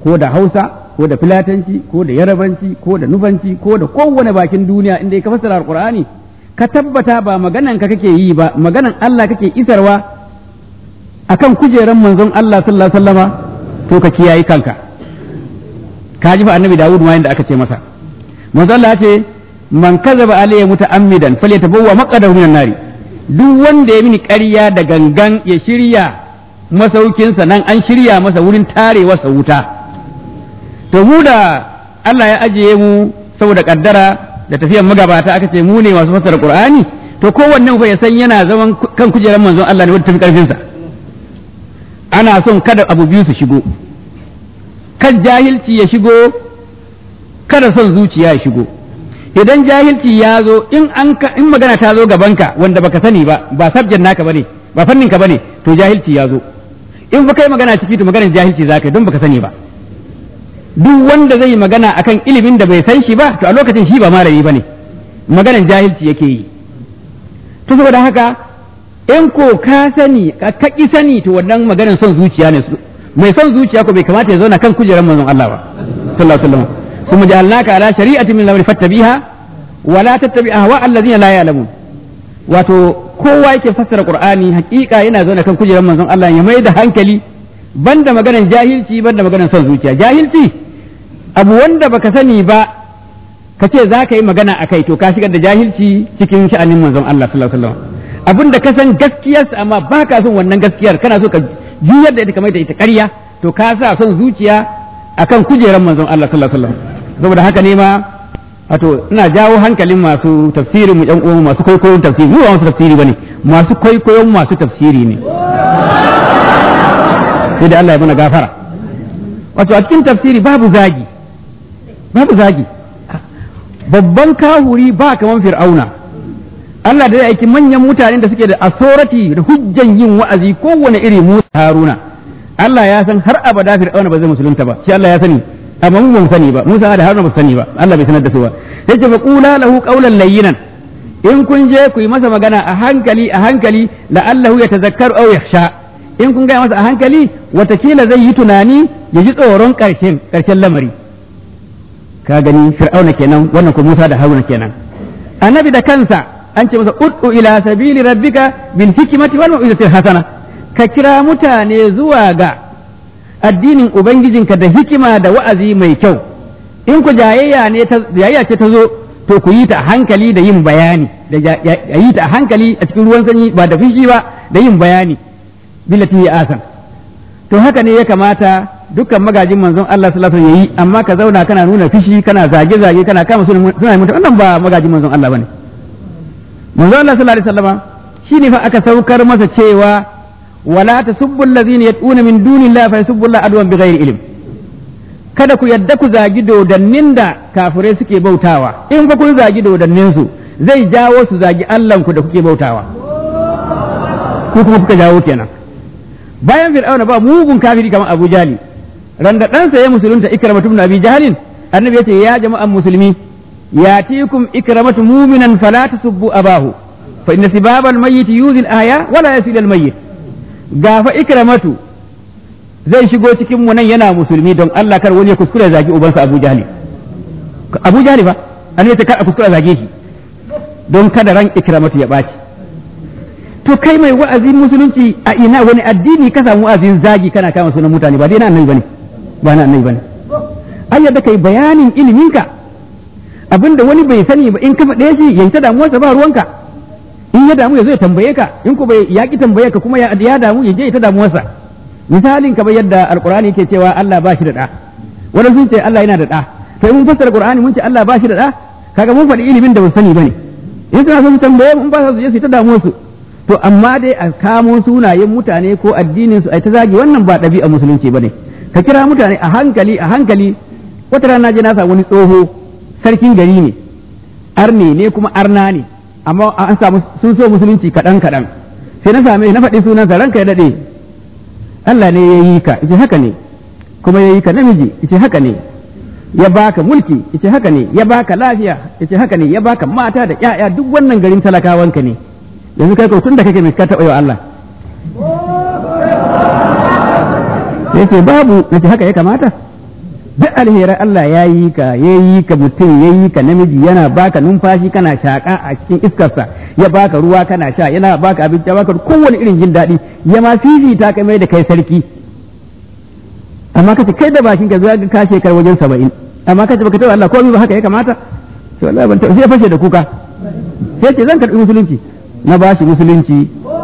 S2: ko da hausa ko da filatanci ko da yarabanci ko da nufanci ko da kowane bakin duniya inda ka fassara alqur'ani ka tabbata ba maganan ka kake yi ba maganan Allah kake isarwa akan kujeran manzon Allah sallallahu alaihi wasallama to ka kiyaye kanka ka ji fa annabi Dawud ma yanda aka ce masa manzon Allah ya ce man kazaba alayya muta'ammidan falyatabawwa maqadahu minan nari duk wanda ya mini ƙarya da gangan ya shirya masaukinsa nan an shirya masa wurin tarewa sa wuta to mu da Allah ya ajiye mu saboda kaddara da tafiyan magabata aka ce mu ne masu fassara Qur'ani to kowanne ku ya san yana zaman kan kujerar manzon Allah ne wanda tafi karfin sa ana son kada abu biyu su shigo kan jahilci ya shigo kada son zuciya ya shigo idan jahilci ya zo in an in magana ta zo gabanka wanda baka sani ba ba subject naka bane ba fannin ka bane to jahilci ya zo in fa kai magana ciki to maganar jahilci zaka don baka sani ba duk wanda zai magana akan ilimin da bai san shi ba to a lokacin shi ba malami bane maganar jahilci yake yi to saboda haka in ko ka sani ka ki sani to wannan maganar son zuciya ne mai son zuciya ko bai kamata ya zauna kan kujerar manzon Allah ba sallallahu alaihi wasallam ثم جعلناك على شريعة من الأمر فاتبعها ولا تتبع أهواء الذين لا يعلمون wato kowa yake fassara qur'ani hakika yana zaune kan kujerar manzon Allah ya mai da hankali banda maganar jahilci banda maganar son zuciya jahilci abu wanda baka sani ba ka ce za ka yi magana a kai to ka shigar da jahilci cikin sha'anin manzon Allah sallallahu alaihi wasallam abin da ka san gaskiyarsa amma ba ka son wannan gaskiyar kana so ka juyar da ita kamar da ita ƙarya to ka sa son zuciya akan kujerar manzon Allah sallallahu alaihi wasallam saboda haka ne ma wato ina jawo hankalin masu tafsirin mu ƴan uwan masu kwaikwayon tafsiri mu ba masu tafsiri bane masu kwaikwayon masu tafsiri ne sai da Allah ya mana gafara wato a cikin tafsiri babu zagi babu zagi babban kahuri ba kaman fir'auna Allah da ya aiki manyan mutanen da suke da authority da hujjan yin wa'azi kowane iri Musa Haruna Allah ya san har abada fir'auna ba zai musulunta ba shi Allah ya sani amma mu ban sani ba Musa da Haruna ba sani ba Allah bai sanar da su ba yace fa qula lahu qawlan layyinan in kun je ku yi masa magana a hankali a hankali la'allahu yatazakkaru aw yakhsha in kun gaya masa a hankali watakila zai yi tunani ya ji tsoron karshen karshen lamari ka gani fir'auna kenan wannan ko Musa da Haruna kenan annabi da kansa an ce masa ud'u ila sabili rabbika bil hikmati wal mau'izati hasana ka kira mutane zuwa ga addinin Ubangijinka da hikima da wa'azi mai kyau, in ku jayayya ne jayayya ce ta zo, to ku yi ta a hankali da yin bayani, da yi ta a hankali a cikin ruwan sanyi ba da fushi ba da yin bayani, billati ya asan. To haka ne ya kamata dukkan magajin manzon Allah sallallahu alaihi wasallam yayi amma ka zauna kana nuna fushi kana zage-zage kana kama suna mutum wannan ba magajin manzon Allah bane. Manzon Allah sallallahu alaihi wasallama shine fa aka saukar masa cewa ولا تسبوا الذين يدعون من دون الله فيسبوا الله عدوا بغير علم kada ku yadda ku zagi dodannin da kafirai suke bautawa in fa kun zagi dodannin su zai jawo su zagi Allahn ku da kuke bautawa ku kuma kuka jawo kenan bayan fir'auna ba mugun kafiri kamar Abu Jali randa ɗansa ya musulunta ikramatu ibn Abi Jahlin annabi yace ya jama'an musulmi yatikum ikramatu mu'minan fala tasubbu abahu fa inna sibabal mayyit yuzil aya wala yasil al mayyit gafa ikramatu zai shigo cikin mu nan yana musulmi don Allah kar wani ya kuskure zagi ubansa Abu Jahli Abu Jahli fa an yace kar a kuskure zage shi don kada ran ikramatu ya baci to kai mai wa'azin musulunci a ina wani addini ka samu wa'azin zagi kana kama sunan mutane ba dai na annabi bane ba na annabi bane ai yadda kai bayanin iliminka abinda wani bai sani ba in ka faɗe shi yanke damuwarsa ba ruwanka in ya damu ya zai tambaye ka in ku bai ya ki tambaye ka kuma ya damu ya je ita damuwarsa misalin kamar yadda alqur'ani yake cewa Allah ba shi da da wani sun ce Allah yana da da sai mun fassara qur'ani mun ce Allah ba shi da da kaga mun faɗi ilimin da ba sani bane in suna son su tambaye mun ba su je su ta damuwarsu to amma dai a kamo sunayen mutane ko addinin su ai ta zagi wannan ba ɗabi'a musulunci bane ka kira mutane a hankali a hankali wata rana je na samu wani tsoho sarkin gari ne arne ne kuma arna ne amma an samu sun so musulunci kaɗan kaɗan sai na same na faɗi sunansa ranka ya daɗe Allah ne ya yi ka ice haka ne kuma ya yi ka namiji ice haka ne ya baka mulki ice haka ne ya baka lafiya ice haka ne ya baka mata da ƴaƴa duk wannan garin talakawanka ne yanzu kai ko tun da kake mai ka taɓa wa Allah sai ce babu nace haka ya kamata duk alherai Allah ya yi ka ya yi ka mutum ya yi ka namiji yana baka numfashi kana shaƙa a cikin iskarsa ya baka ruwa kana sha yana baka abinci ya baka kowane irin jin daɗi ya ma fifita ka mai da kai sarki amma kace kai da bakin ka zuwa ka shekar wajen saba'in amma kace baka taɓa Allah komai ba haka ya kamata to wallahi ban taɓa sai ya fashe da kuka sai ce zan karɓi musulunci na bashi musulunci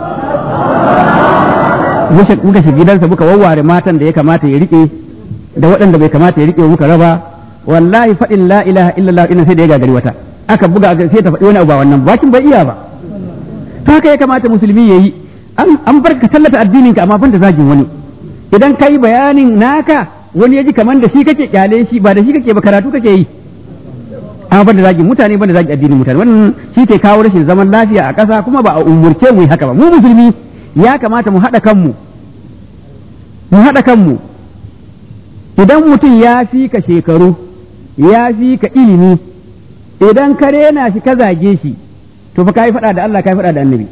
S2: muka shiga gidansa muka wawware matan da ya kamata ya rike da waɗanda bai kamata ya rike muka raba wallahi faɗin la ilaha illallah ina sai da ya gagari wata aka buga sai ta faɗi wani abu ba wannan bakin bai iya ba to haka ya kamata musulmi yayi an bar ka tallata addinin ka amma ban da zagin wani idan kai bayanin naka wani ya ji kaman da shi kake kyale shi ba da shi kake ba karatu kake yi amma ban da zagin mutane ban da zagin addinin mutane wannan shi ke kawo rashin zaman lafiya a ƙasa kuma ba a umurce mu yi haka ba mu musulmi ya kamata mu haɗa kanmu mu haɗa kanmu idan mutum ya fi ka shekaru ya fi ka ilimi idan ka rena shi ka zage shi to fa kai faɗa da Allah kai faɗa da annabi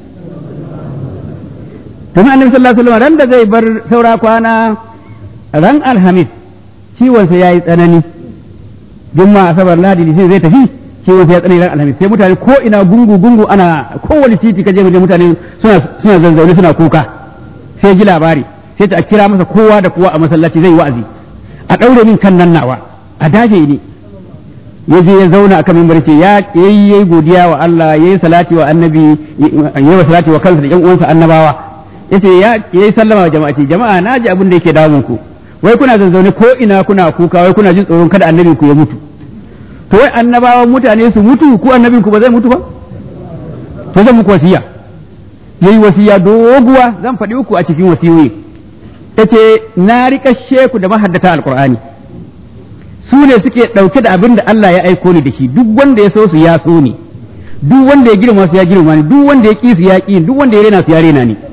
S2: tun annabi sallallahu alaihi wasallam ran da zai bar saura kwana ran alhamis ciwon sa yayi tsanani jumma asabar ladi sai zai tafi ciwon sa ya tsanani ran alhamis sai mutane ko ina gungu gungu ana kowane titi kaje mutane suna suna zanzaune suna kuka sai ji labari sai ta kira masa kowa da kowa a masallaci zai wa'azi a ɗaure min kan nan nawa a dafe ni ya je ya zauna akan mimbar ce ya yi yayi godiya wa Allah yayi salati wa annabi yayi wa salati wa kansa da ƴan uwansa annabawa yace ya yayi sallama wa jama'a ce jama'a na ji abin da yake damun ku wai kuna zanzaune ko ina kuna kuka wai kuna jin tsoron kada annabin ku ya mutu to wai annabawan mutane su mutu ko annabin ku ba zai mutu ba to zan muku wasiya yayi wasiya doguwa zan faɗi uku a cikin wasiyoyi yace na riƙa sheku da mahaddata alqur'ani su ne suke ɗauke da abin da Allah ya aiko ni da shi duk wanda ya so su ya so ni duk wanda ya girma su ya girma ni duk wanda ya ƙi su ya ƙi duk wanda ya rena su ya rena ni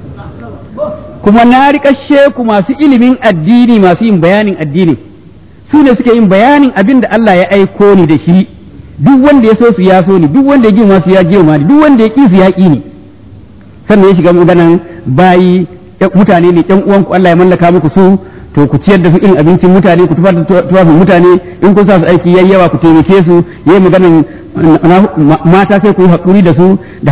S2: kuma na riƙa sheku masu ilimin addini masu yin bayanin addini su ne suke yin bayanin abin da Allah ya aiko ni da shi duk wanda ya so su ya so ni duk wanda ya girma su ya girma ni duk wanda ya ƙi su ya ƙi ni sannan ya shiga maganan bayi mutane ne ƴan uwanku Allah ya mallaka muku su to ku ciyar da su irin abincin mutane ku tufar da tufafin mutane in kun sa su aiki yayi yawa ku taimake su yayi maganan mata sai ku yi hakuri da su da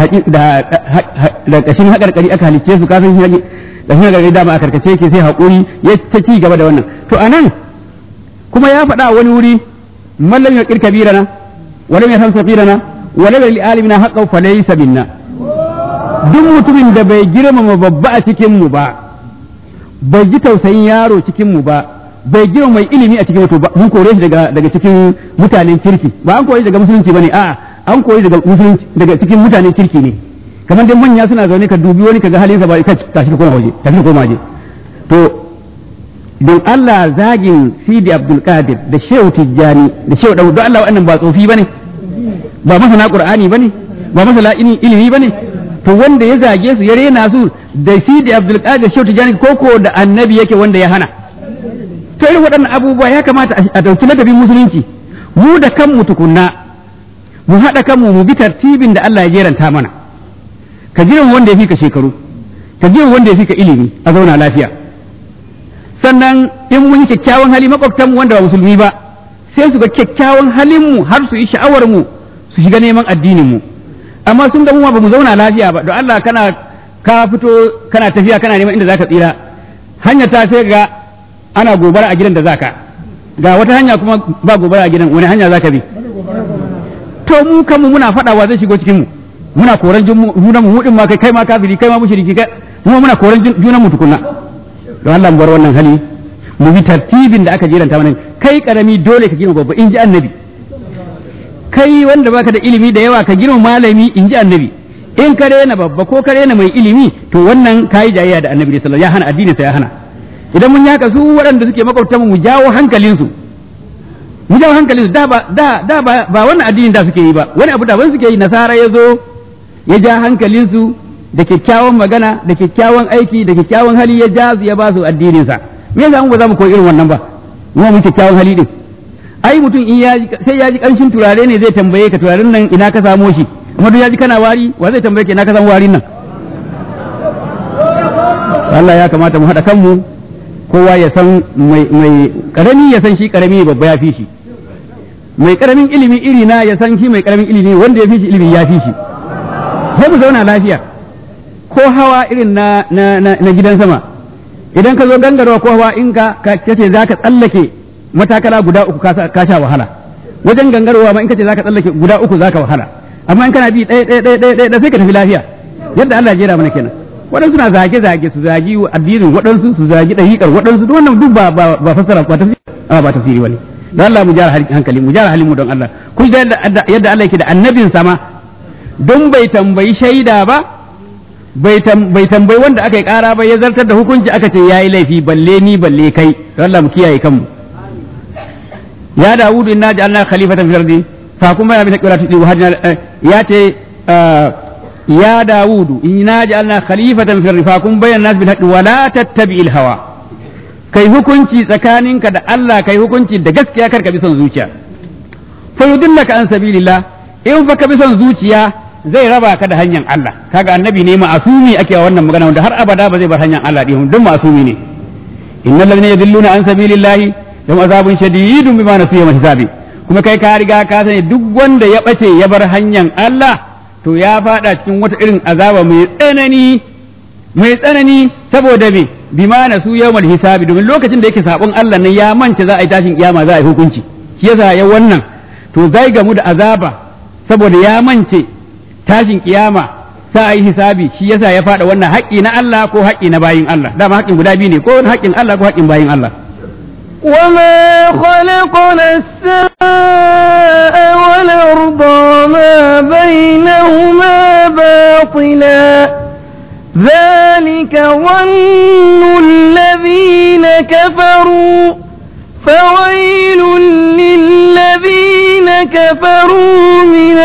S2: da kashin hakarkari aka halicce su kafin shi da shi hakarkari dama a karkace yake sai hakuri ya ta ci gaba da wannan to anan kuma ya faɗa wani wuri mallam ya kirka birana walam ya hamsa birana walam ya li'alimina haqqan falaysa minna duk mutumin da bai girmama babba a cikin mu ba bai ji tausayin yaro cikin mu ba bai girma mai ilimi a cikin wato mun kore shi daga daga cikin mutanen kirki ba an kore daga musulunci bane a'a an kore daga musulunci daga cikin mutanen kirki ne kamar dai manya suna zaune ka dubi wani kaga halinsa ba ka tashi ka koma waje tashi ka koma waje to don Allah zagin Sidi Abdul Qadir da Shehu Tijjani da Shehu Dawud don Allah wannan ba tsofi bane ba masana Qur'ani bane ba masana ilimi bane to wanda ya zage su ya rena su da Sidi Abdul Qadir Shehu Tijjani koko da annabi yake wanda ya hana to irin waɗannan abubuwa ya kamata a ɗauki ladabin musulunci mu da kanmu tukunna mu haɗa kanmu mu bi tartibin da Allah ya jeranta mana ka jiran wanda ya fi ka shekaru ka jiran wanda ya fi ka ilimi a zauna lafiya sannan in mun yi kyakkyawan hali makwabtanmu wanda ba musulmi ba sai su ga kyakkyawan halinmu har su yi sha'awar mu su shiga neman addinin mu amma sun ga mu ba mu zauna lafiya ba don Allah kana ka fito kana tafiya kana neman inda zaka tsira hanya ta sai ga ana gobara a gidan da zaka ga wata hanya kuma ba gobara a gidan wani hanya zaka bi to mu kanmu muna faɗawa zai shigo cikin mu muna koran junan mu mudin ma kai kai ma kafiri kai ma mushriki kai mu muna koran junan mu tukunna don Allah mu bar wannan hali mu bi tartibin da aka jiranta mana kai karami dole ka girma babba in ji annabi kai wanda baka da ilimi da yawa ka girma malami in ji annabi in ka rena babba ko ka rena mai ilimi to wannan kayi jayayya da annabi sallallahu ya hana addini sa ya hana idan mun yaka su waɗanda suke makwabta mu jawo hankalinsu mu jawo hankalinsu da ba da da ba, ba wannan addinin da suke yi ba wani abu da ban suke yi nasara ya zo ya ja hankalinsu da kyakkyawan magana da kyakkyawan aiki da kyakkyawan hali ya ja su ya ba su addinin sa me yasa mu ba za mu koyi irin wannan ba mu mu kyakkyawan hali din ai mutum in ya sai ya ji kanshin turare ne zai tambaye ka turaren nan ina ka samo shi amma duk ya ji kana wari wa zai tambaye ka ina ka samu warin nan Allah ya kamata mu haɗa kanmu kowa ya san mai karami ya san shi karami babba ya fi shi mai karamin ilimi iri na ya san shi mai karamin ilimi wanda ya fi shi ilimi ya fi shi sai mu zauna lafiya ko hawa irin na na gidan sama idan ka zo gangarwa ko hawa in ka kace za ka tsallake matakala guda uku ka sha wahala wajen gangarwa ma in kace za ka tsallake guda uku za ka wahala amma in kana bi ɗaya ɗaya ɗaya ɗaya ɗaya sai ka tafi lafiya yadda Allah ya jera mana kenan waɗansu na zage zage su zagi addinin waɗansu su zagi ɗariƙar waɗansu duk wannan duk ba ba fassara ba tafsiri ba tafsiri bane don Allah mu jara hankali mu jara halin mu don Allah kun da yadda Allah yake da annabin sama don bai tambayi shaida ba bai tambayi wanda aka yi kara ba ya zartar da hukunci aka ce yayi laifi balle ni balle kai Allah mu kiyaye kanmu ya Dawudu inna ja'alna khalifatan fil ardi fa kuma ya bi taqwati wa hajna ya ce ya Dawudu inna ja'alna khalifatan fil ardi fa kun bayyana nas bil haqqi wa la tattabi'il hawa kai hukunci tsakaninka da Allah kai hukunci da gaskiya kar ka bi son zuciya fa yudillaka an sabilillah in fa ka bi son zuciya zai raba ka da hanyar Allah kaga annabi ne ma'asumi ake wa wannan magana wanda har abada ba zai bar hanyar Allah din duk ma'asumi ne innal ladina yadilluna an sabilillah lahum azabun shadidun bima nasu yawm hisabi kuma kai ka riga ka sani duk wanda ya bace ya bar hanyar Allah to ya fada cikin wata irin azaba mai tsanani mai tsanani saboda me bima nasu yawm hisabi domin lokacin da yake sabon Allah ne ya mance za a yi tashin kiyama za a yi hukunci shi yasa ya wannan to zai gamu da azaba saboda ya mance tashin kiyama sa a yi hisabi shi yasa ya faɗa wannan haƙƙi na Allah ko haƙƙi na bayin Allah dama haƙƙin guda biyu ne ko haƙƙin Allah ko haƙƙin bayin Allah
S1: وما خلقنا السماء والأرض وما بينهما باطلا ذلك ظن الذين كفروا فويل للذين كفروا من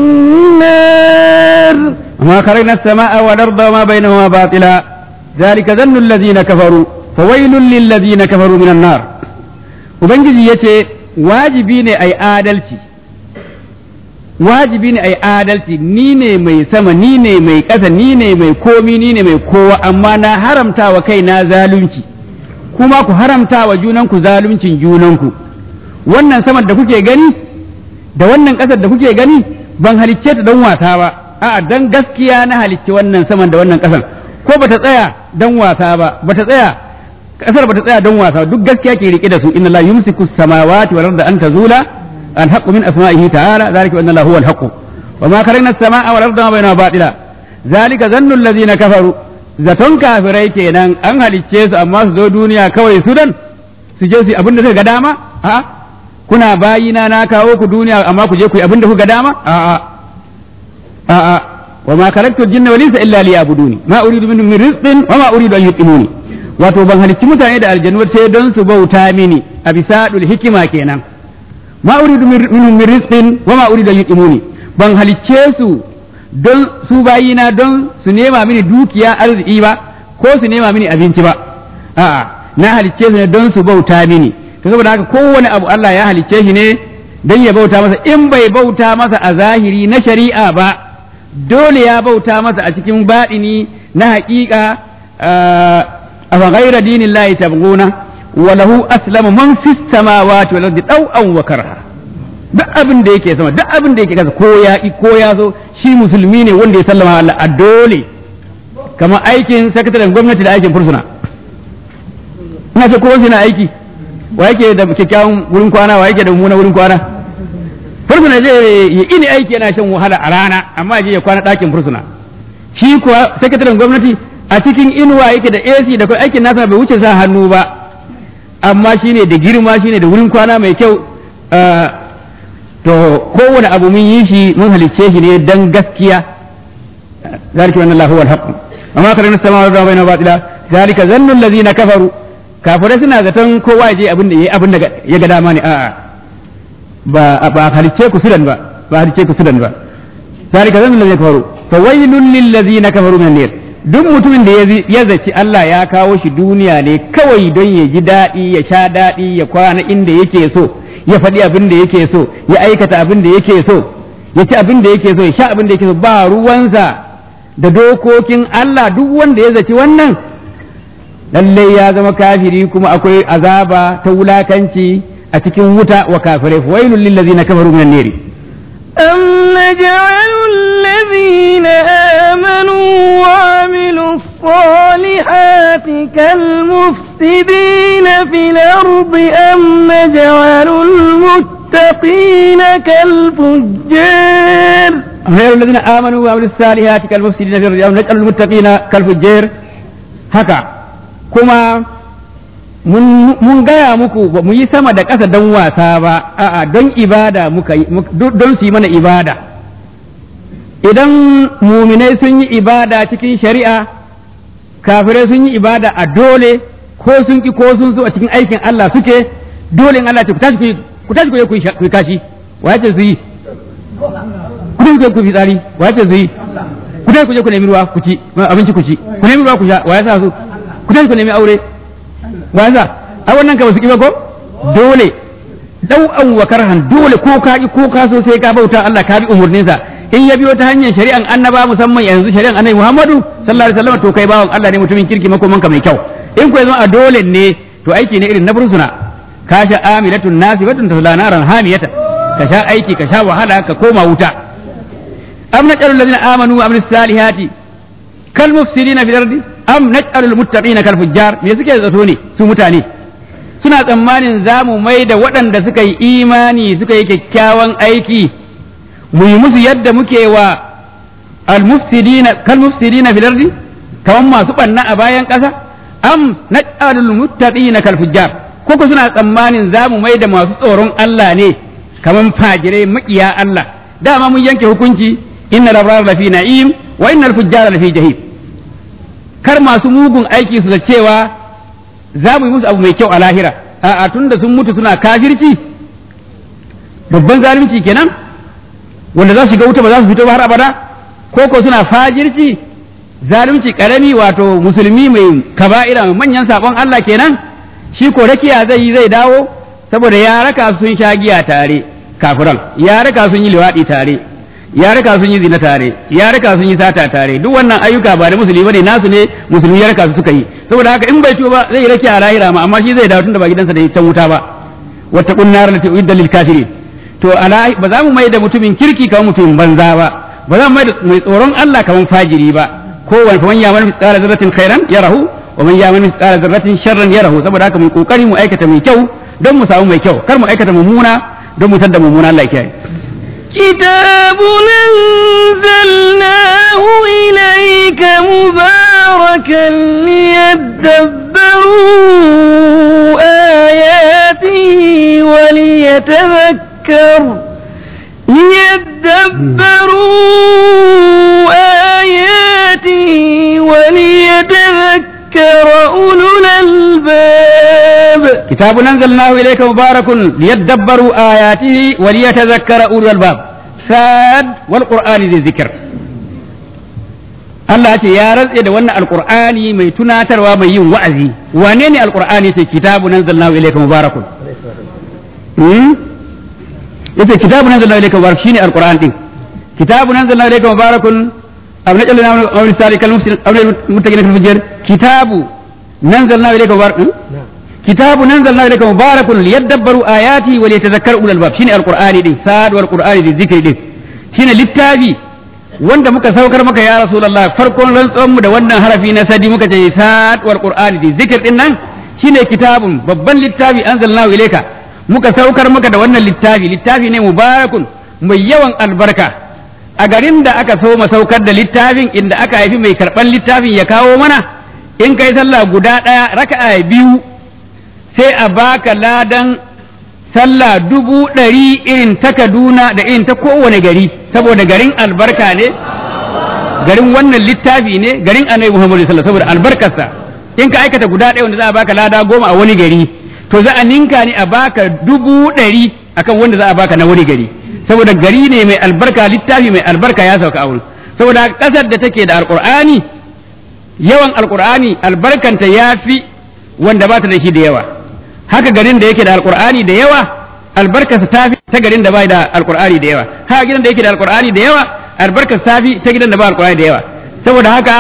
S1: النار
S2: وما خلقنا السماء والأرض وما بينهما باطلا ذلك ظن الذين كفروا فويل للذين كفروا من النار ubangiji ya ce wajibi ne a yi adalci wajibi ne a yi adalci ni ne mai sama ni ne mai ƙasa ni ne mai komi ni ne mai kowa amma na haramta wa kaina zalunci kuma ku haramta wa junanku zaluncin junanku wannan saman da kuke gani da wannan ƙasar da kuke gani ban halicce ta don wasa ba a'a dan gaskiya na halicci wannan saman da wannan ƙasar ko bata tsaya dan wasa ba bata tsaya kasar bata tsaya don wasa duk gaskiya ke rike da su inna la yumsiku samawati wal arda an tazula al haqqu min asma'ihi ta'ala zalika anna lahu al haqqu wa ma kharajna as-samaa wal arda ma bainahuma batila zalika zannu allazina kafaru zaton kafirai kenan an halicce su amma su zo duniya kawai su dan su je su abin da suka ga dama a kuna bayina na kawo ku duniya amma ku je ku yi abin da kuka ga dama a a a a wa ma khalaqtu al-jinna wal insa illa liya'buduni ma uridu minhum min rizqin wa ma uridu an yutimuni wato ban halicci mutane da aljanu sai don su bauta mini a bisa hikima kenan ma uridu minhum min rizqin wa ma uridu an yutimuni ban halicce su don su bayina don su nema mini dukiya arziki ba ko su nema mini abinci ba a'a na halicce su ne don su bauta mini to saboda haka kowane abu Allah ya halicce shi ne don ya bauta masa in bai bauta masa a zahiri na shari'a ba dole ya bauta masa a cikin baɗini na haƙiƙa أفغير دين الله تبغون وله أسلم من في السماوات والأرض طوعا وكرها duk abin da yake sama duk abin da yake kasa ko ya ko ya so shi musulmi ne wanda ya sallama Allah a dole kamar aikin sakataren gwamnati da aikin fursuna ina ce kowa na aiki wa yake da kyakkyawan wurin kwana wa yake da mummuna wurin kwana fursuna zai ya ini aiki yana shan wahala a rana amma je ya kwana ɗakin fursuna shi kuwa sakataren gwamnati a cikin inuwa yake da AC da kuma aikin nasa bai wuce sa hannu ba amma shine da girma shine da wurin kwana mai kyau to kowane abu mun yi shi mun halicce shi ne dan gaskiya zalika wannan Allahu wal haqq amma karana sama wa bayna batila zalika zannu allazina kafaru kafirai suna zaton kowa je abin da yayi abin da ya ga dama ne a'a ba ba halicce ku sudan ba ba halicce ku sudan ba zalika zannu allazina kafaru fa waylun lil ladzina kafaru min nar duk mutumin da ya zaci Allah ya kawo shi duniya ne kawai don ya ji daɗi ya sha daɗi ya kwana inda yake so ya faɗi abin da yake so ya aikata abin da yake so ya ci abin da yake so ya sha abin da yake so ba ruwansa da dokokin Allah duk wanda ya zaci wannan lallai ya zama kafiri kuma akwai azaba ta wulakanci a cikin wuta wa kafirai wailul lil ladzina kafaru minan nari
S1: أم نجعل الذين آمنوا وعملوا الصالحات كالمفسدين في الأرض أم نجعل المتقين كالفجار
S2: غير الذين آمنوا وعملوا الصالحات كالمفسدين في الأرض أم نجعل المتقين كالفجار هكا كما mun gaya muku ba mu yi sama da ƙasa don wasa ba a'a don ibada muka yi don su yi mana ibada idan muminai sun yi ibada cikin shari'a kafirai sun yi ibada a dole ko sun ki ko sun so a cikin aikin Allah suke dole in Allah ce ku tashi ku tashi ku yi ku kashi wa yace su yi ku tashi ku yi fitsari wa yace su yi ku tashi ku je ku nemi ruwa ku ci abinci ku ci ku nemi ruwa ku sha wa yasa su ku tashi ku nemi aure waza a wannan ka basu ki ba ko dole dau'an wa karhan dole ko ka ki ko ka so sai ka bauta Allah ka bi umurninsa in ya biyo ta hanyar shari'an annaba musamman yanzu shari'an annabi Muhammadu sallallahu alaihi wasallam to kai bawan Allah ne mutumin kirki makoman ka mai kyau in ko zama a dole ne to aiki ne irin na bursuna ka sha amilatun nasibatun tasla naran hamiyatan ka sha aiki ka sha wahala ka koma wuta am naj'alul ladina amanu wa amilus salihati kal mufsidina fil ardi am naj'alul muttaqina kal fujjar me suke zato ne su mutane suna tsammanin za mu mai da waɗanda suka yi imani suka yi kyakkyawan aiki mu yi musu yadda muke wa al mufsidina kal mufsidina fil ardi kaman masu banna a bayan ƙasa am naj'alul muttaqina kal fujjar koko suna tsammanin za mu mai da masu tsoron Allah ne kaman fajirai maƙiya Allah dama mun yanke hukunci inna labrar lafi na'im wa innal fujjara lafi jahim kar masu mugun aiki su da cewa za mu yi musu abu mai kyau a lahira a'a tunda sun mutu suna kafirci babban zalunci kenan wanda za su shiga wuta ba za su fito ba har abada ko ko suna fajirci zalunci karami wato musulmi mai kaba'ira mai manyan sabon Allah kenan shi ko rakiya zai yi zai dawo saboda ya raka sun sha giya tare kafiran ya raka sun yi liwaɗi tare ya raka sun yi zina tare ya raka sun yi sata tare duk wannan ayyuka ba da musulmi bane nasu ne musulmi ya raka su suka yi saboda haka in bai ciwo ba zai rake a lahira ma amma shi zai dawo tunda ba gidansa da can wuta ba wata kunnar lati uidda lil kafirin to ala ba za mu mai da mutumin kirki kamar mutumin banza ba ba za mu mai da mai tsoron Allah kamar fajiri ba ko wani fa man yamal mithqala zarratin khairan yarahu wa man yamal mithqala zarratin sharran yarahu saboda haka mu kokari mu aikata mai kyau don mu samu mai kyau kar mu aikata mummuna don mu tadda mummuna Allah ya kiyaye
S1: كتاب أنزلناه إليك مباركا ليدبروا آياته وليتذكر ليدبروا آياته وليتذكر أولو الألباب
S2: كتاب أنزلناه إليك مبارك ليدبروا آياته وليتذكر أولو الباب ساد والقرآن ذي الذكر Allah ce ya rantse da wannan alqur'ani mai tunatarwa mai yin wa'azi wane ne alqur'ani sai kitabu nanzalnahu ilayka mubarakun hmm yace kitabu nanzalnahu ilayka mubarak shine alqur'an din kitabu nanzalnahu ilayka mubarakun abna jalna amri salikal muslim amri muttaqina fil fujjar kitabu nanzalnahu ilayka mubarakun كتاب نزلنا إليك مبارك ليدبروا آياته وليتذكروا أولو الباب شين القرآن دي ساد والقرآن دي ذكر دي شين للتابي wanda muka saukar maka ya rasulullah farkon rantsuwan mu da wannan harafi na sadi muka ce sad wal qur'ani di zikir din nan shine kitabun babban littafi anzalnahu ilayka muka saukar maka da wannan littafi littafi ne mubarakun mai yawan albarka a garin da aka so saukar da littafin inda aka haifi mai karban littafin ya kawo mana in kai sallah guda daya raka'a biyu sai a baka ladan sallah dubu ɗari irin ta Kaduna da irin ta kowane gari saboda garin albarka ne garin wannan littafi ne garin annabi Muhammadu sallallahu saboda albarkarsa in ka aikata guda ɗaya wanda za a baka lada goma a wani gari to za a ninka ne a baka dubu ɗari akan wanda za a baka na wani gari saboda gari ne mai albarka littafi mai albarka ya sauka a wurin saboda ƙasar da take da alƙur'ani yawan alƙur'ani albarkanta ya fi wanda ba ta da shi da yawa haka garin da yake da alkur'ani da yawa albarkarsa ta fi ta garin da bai da alkur'ani da yawa haka gidan da yake da alkur'ani da yawa albarkarsa ta fi ta gidan da ba alkur'ani da yawa saboda haka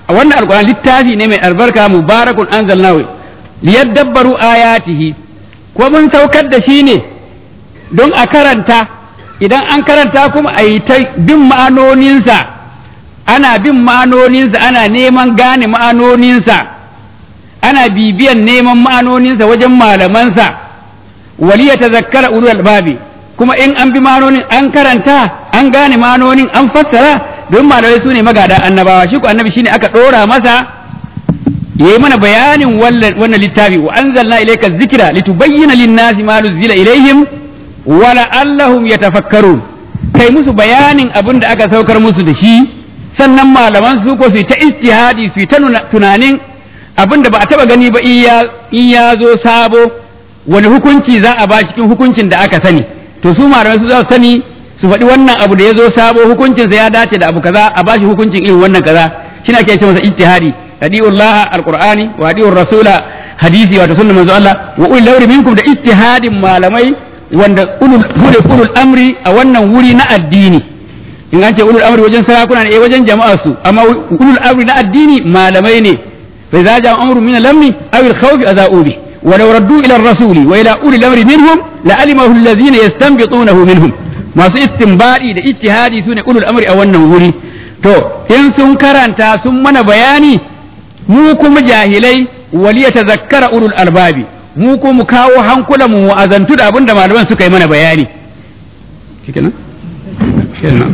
S2: wannan alquran littafi ne mai albarka mubarakun anzalnahu liyadabbaru ayatihi ko mun saukar da shi ne don a karanta idan an karanta kuma a yi ta bin ma'anoninsa ana bin ma'anoninsa ana neman gane ma'anoninsa ana bibiyan neman ma'anoninsa wajen malamansa waliya ta zakkara ulul albabi kuma in an bi ma'anonin an karanta an gane ma'anonin an fassara don malamai su ne magada annabawa shi ko annabi shine aka ɗora masa ya yi mana bayanin wannan littafi wa anzalna ilayka dhikra litubayyana lin-nasi ma nuzila ilaihim wa la'allahum yatafakkarun kai musu bayanin abin da aka saukar musu da shi sannan malaman su ko su ta ijtihadi su ta tunanin abin da ba a taba gani ba in ya zo sabo wani hukunci za a ba cikin hukuncin da aka sani to su malamai su za su sani su faɗi wannan abu da ya zo sabo hukuncinsa ya dace da abu kaza a ba shi hukuncin irin wannan kaza shine ake ce masa ijtihadi hadiullah alqur'ani wa hadiur rasula hadisi wato sunnar manzo Allah wa ulul amri minkum da ijtihadin malamai wanda ulul ulul amri a wannan wuri na addini in an ce ulul amri wajen sarakuna ne wajen jama'a su amma ulul amri na addini malamai ne fa idza ja'a amru min al-amni aw al-khawf adha'u bi wa law raddu ila ar-rasuli wa ila ulil amri minhum la'alimahu alladhina yastanbitunahu minhum masu istinbadi da ijtihadi sune ulul amri a wannan wuri to in sun karanta sun mana bayani mu kuma jahilai waliya tazakkara ulul albabi mu ko mu kawo hankula mu wa'azantu da abin da malaman suka yi mana bayani shikenan shikenan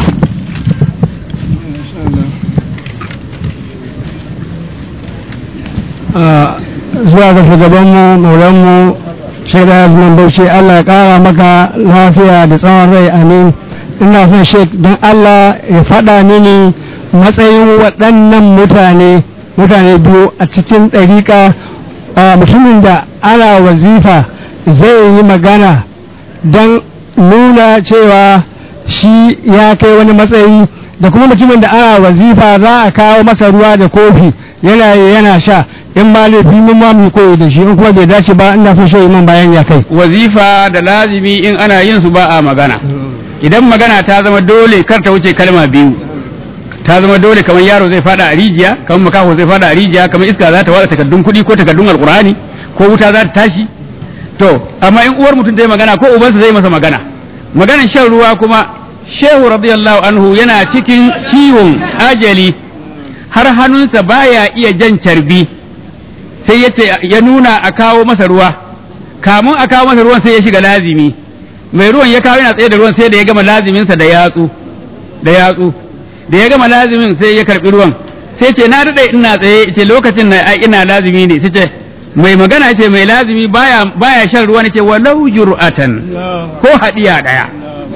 S3: zuwa ga shugabanmu maulanmu shaida azman bauchi Allah ya kara maka lafiya da tsawon rai amin ina son shek don Allah ya faɗa mini matsayin waɗannan mutane mutane biyu a cikin ɗariƙa mutumin da ana wazifa zai yi magana don nuna cewa shi ya kai wani matsayi da kuma mutumin da ana wazifa za a kawo masa ruwa da kofi yana yana sha in ma laifi mun ma mu koyi da shi in kuma bai dace ba ina son shi man bayan ya kai
S2: wazifa da lazimi in ana yin su ba a magana idan magana ta zama dole kar ta wuce kalma biyu ta zama dole kamar yaro zai fada a rijiya kamar makaho zai fada a rijiya kamar iska za ta wada takardun kuɗi ko takardun alkurani ko wuta za ta tashi to amma in uwar mutum zai magana ko ubansa zai masa magana maganar shan ruwa kuma shehu radiyallahu anhu yana cikin ciwon ajali har hannunsa baya iya jan carbi sai ya ya nuna a kawo masa ruwa kamun a kawo masa ruwan sai ya shiga lazimi mai ruwan ya kawo yana tsaye da ruwan sai da ya gama laziminsa da yatsu da yatsu da ya gama lazimin sai ya karbi ruwan sai ce na daɗe ina tsaye ce lokacin na ai ina lazimi ne sai ce mai magana ce mai lazimi baya baya shan ruwa ne ce walau jur'atan ko hadiya daya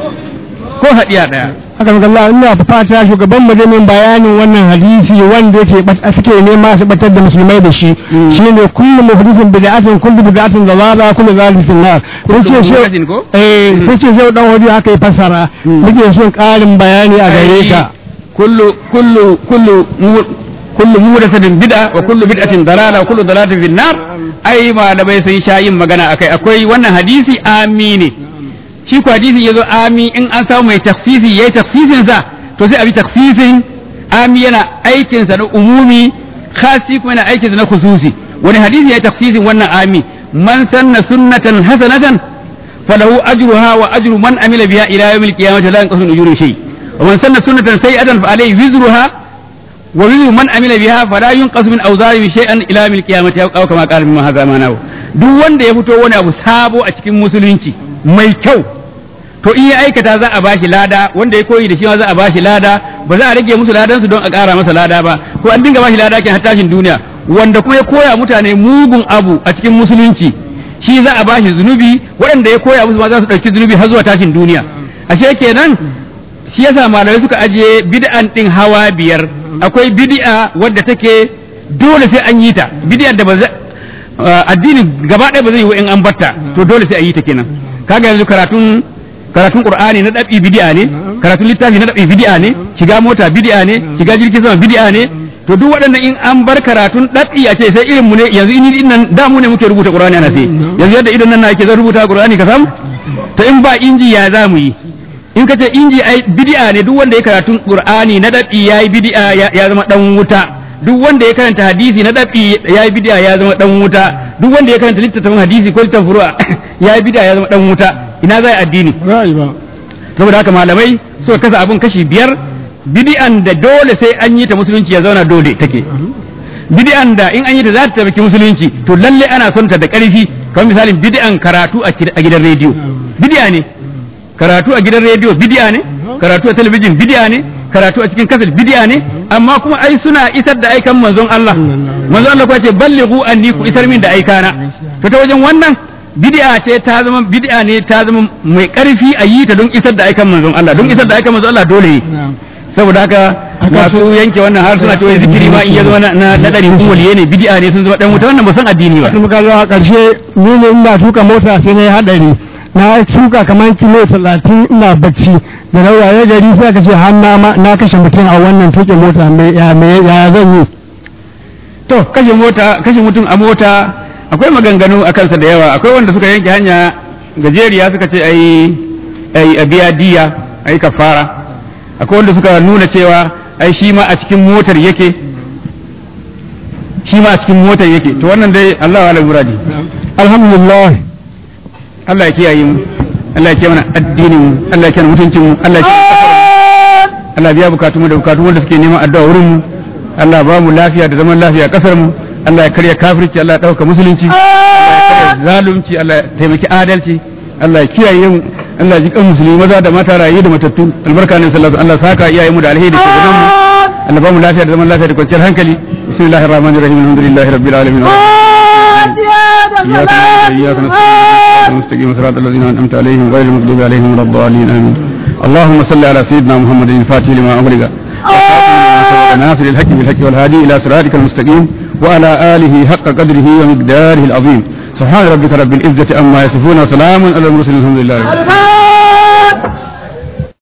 S2: ko hadiya daya
S3: haka ga Allah ina fata shugaban mu min bayanin wannan hadisi wanda yake suke nema su batar da musulmai da shi shine kullu muhdithin bid'atin kullu bid'atin dalala kullu zalikin nar yace shi eh yace shi dan wadi haka ya fasara muke son karin bayani a gare ka
S2: kullu kullu kullu kullu muhdathatin bid'a wa kullu bid'atin dalala wa kullu dalalatin fin nar ai malamai sun sha yin magana akai akwai wannan hadisi amini shi ko hadisi yazo ami in an samu mai tafsisi yayi tafsisin sa to sai a bi tafsisin ami yana aikin sa na umumi khasi kuma yana aikin sa na khususi wani hadisi yayi tafsisin wannan ami man sanna sunnatan hasanatan falahu ajruha wa ajru man amila biha ila yawmil qiyamati la yanqasu ujuru shay wa man sanna sunnatan sayi'atan fa alayhi wizruha wa wizru man amila biha fala yunqasu min awzari shay'an ila yawmil qiyamati aw kama qala min hadha manahu duk wanda ya fito wani abu sabo a cikin musulunci mai kyau to in ya aikata za a bashi lada wanda ya koyi da shi ma za a bashi lada ba za a rage musu ladansu don a ƙara masa lada ba ko an dinga bashi lada ke har tashin duniya wanda kuma ya koya mutane mugun abu a cikin musulunci shi za a bashi zunubi waɗanda ya koya musu ma za su ɗauki zunubi har zuwa tashin duniya ashe kenan shi yasa malamai suka ajiye bid'an din hawa biyar akwai bid'a wadda take dole sai an yi ta bid'ar da ba addini gaba ɗaya ba zai yi in an batta to dole sai a yi ta kenan kaga yanzu karatun karatun qur'ani na dabi bid'a ne karatun littafi na dabi bid'a ne shiga mota bid'a ne shiga jirgin sama bid'a ne to duk waɗannan in an bar karatun dabi a ce sai irin mu ne yanzu in din nan da mu ne muke rubuta qur'ani ana sai yanzu yadda idan nan ake zan rubuta qur'ani ka samu to in ba inji ya za mu yi in ka ce inji ai bid'a ne duk wanda ya karatun qur'ani na dabi yayi bid'a ya zama dan wuta duk wanda ya karanta hadisi na dabi ya yi bid'a ya zama dan wuta duk wanda ya karanta littattafan hadisi ko littattafan furu'a ya yi bid'a ya zama dan wuta ina zai addini
S3: ra'ayi ba
S2: saboda haka malamai suka kasa abun kashi biyar bid'an da dole sai an yi ta musulunci ya zauna dole take bid'an da in an yi ta za ta taimaki musulunci to lalle ana son ta da ƙarfi kamar misalin bid'an karatu a kid- a gidan rediyo bid'a ne karatu a gidan rediyo bid'a ne karatu a talabijin bid'a ne karatu a cikin kasar bid'a ne amma kuma ai suna isar da aikan manzon Allah manzon Allah kuwa ce ballighu anni ku isar min da aikana to ta wajen wannan bid'a ce ta zama bid'a ne ta zama mai ƙarfi a yi ta don isar da aikan manzon Allah don isar da aikan manzon Allah dole ne saboda haka masu yanke wannan har suna cewa zikiri ma in ya zama na na dari kun waliye ne bid'a ne sun zama dan wuta wannan ba san addini ba
S3: sun muka zo a ƙarshe ni ne ina tuka mota sai na yi haɗari na tuka kamar kilo talatin ina bacci da na waye gari sai aka ce har na ma- na kashe mutum a wannan tuƙin mota mai ya me- ya zan yi
S2: to kashe mota kashe mutum a mota akwai maganganu a kansa da yawa akwai wanda suka yanke hanya gajeriya suka ce ai ai a biya diya ai kafara akwai wanda suka nuna cewa ai shi ma a cikin motar yake shi ma a cikin motar yake to wannan dai Allah wa muradi
S3: alhamdulillah
S2: Allah ya kiyaye mu Allah ya kiyaye mana addinin mu Allah ya kiyaye mutuncin mu Allah ya kiyaye Allah biya bukatun mu da bukatun wanda suke neman addu'a wurin mu Allah ba mu lafiya da zaman lafiya a kasar mu Allah ya karya kafirci Allah ya dauka musulunci Allah ya karya zalunci Allah ya taimaki adalci Allah ya kiyaye mu Allah ya ji kan musulmi maza da mata rayu da matattu albarka ne sallallahu alaihi Allah saka iyaye mu da alheri da shugaban mu Allah ba mu lafiya da zaman lafiya da kwanciyar hankali bismillahir rahmanir rahim alhamdulillahi rabbil alamin إياك نعبد وإياك نستعين المستقيم صراط الذين أنعمت عليهم غير المغضوب عليهم ولا الضالين آمين اللهم صل على سيدنا محمد الفاتح لما أغلق ناصر الحق بالحق والهادي إلى صراطك المستقيم وعلى آله حق قدره ومقداره العظيم سبحان ربك رب العزة أما يصفون وسلام على المرسلين الحمد لله رب العالمين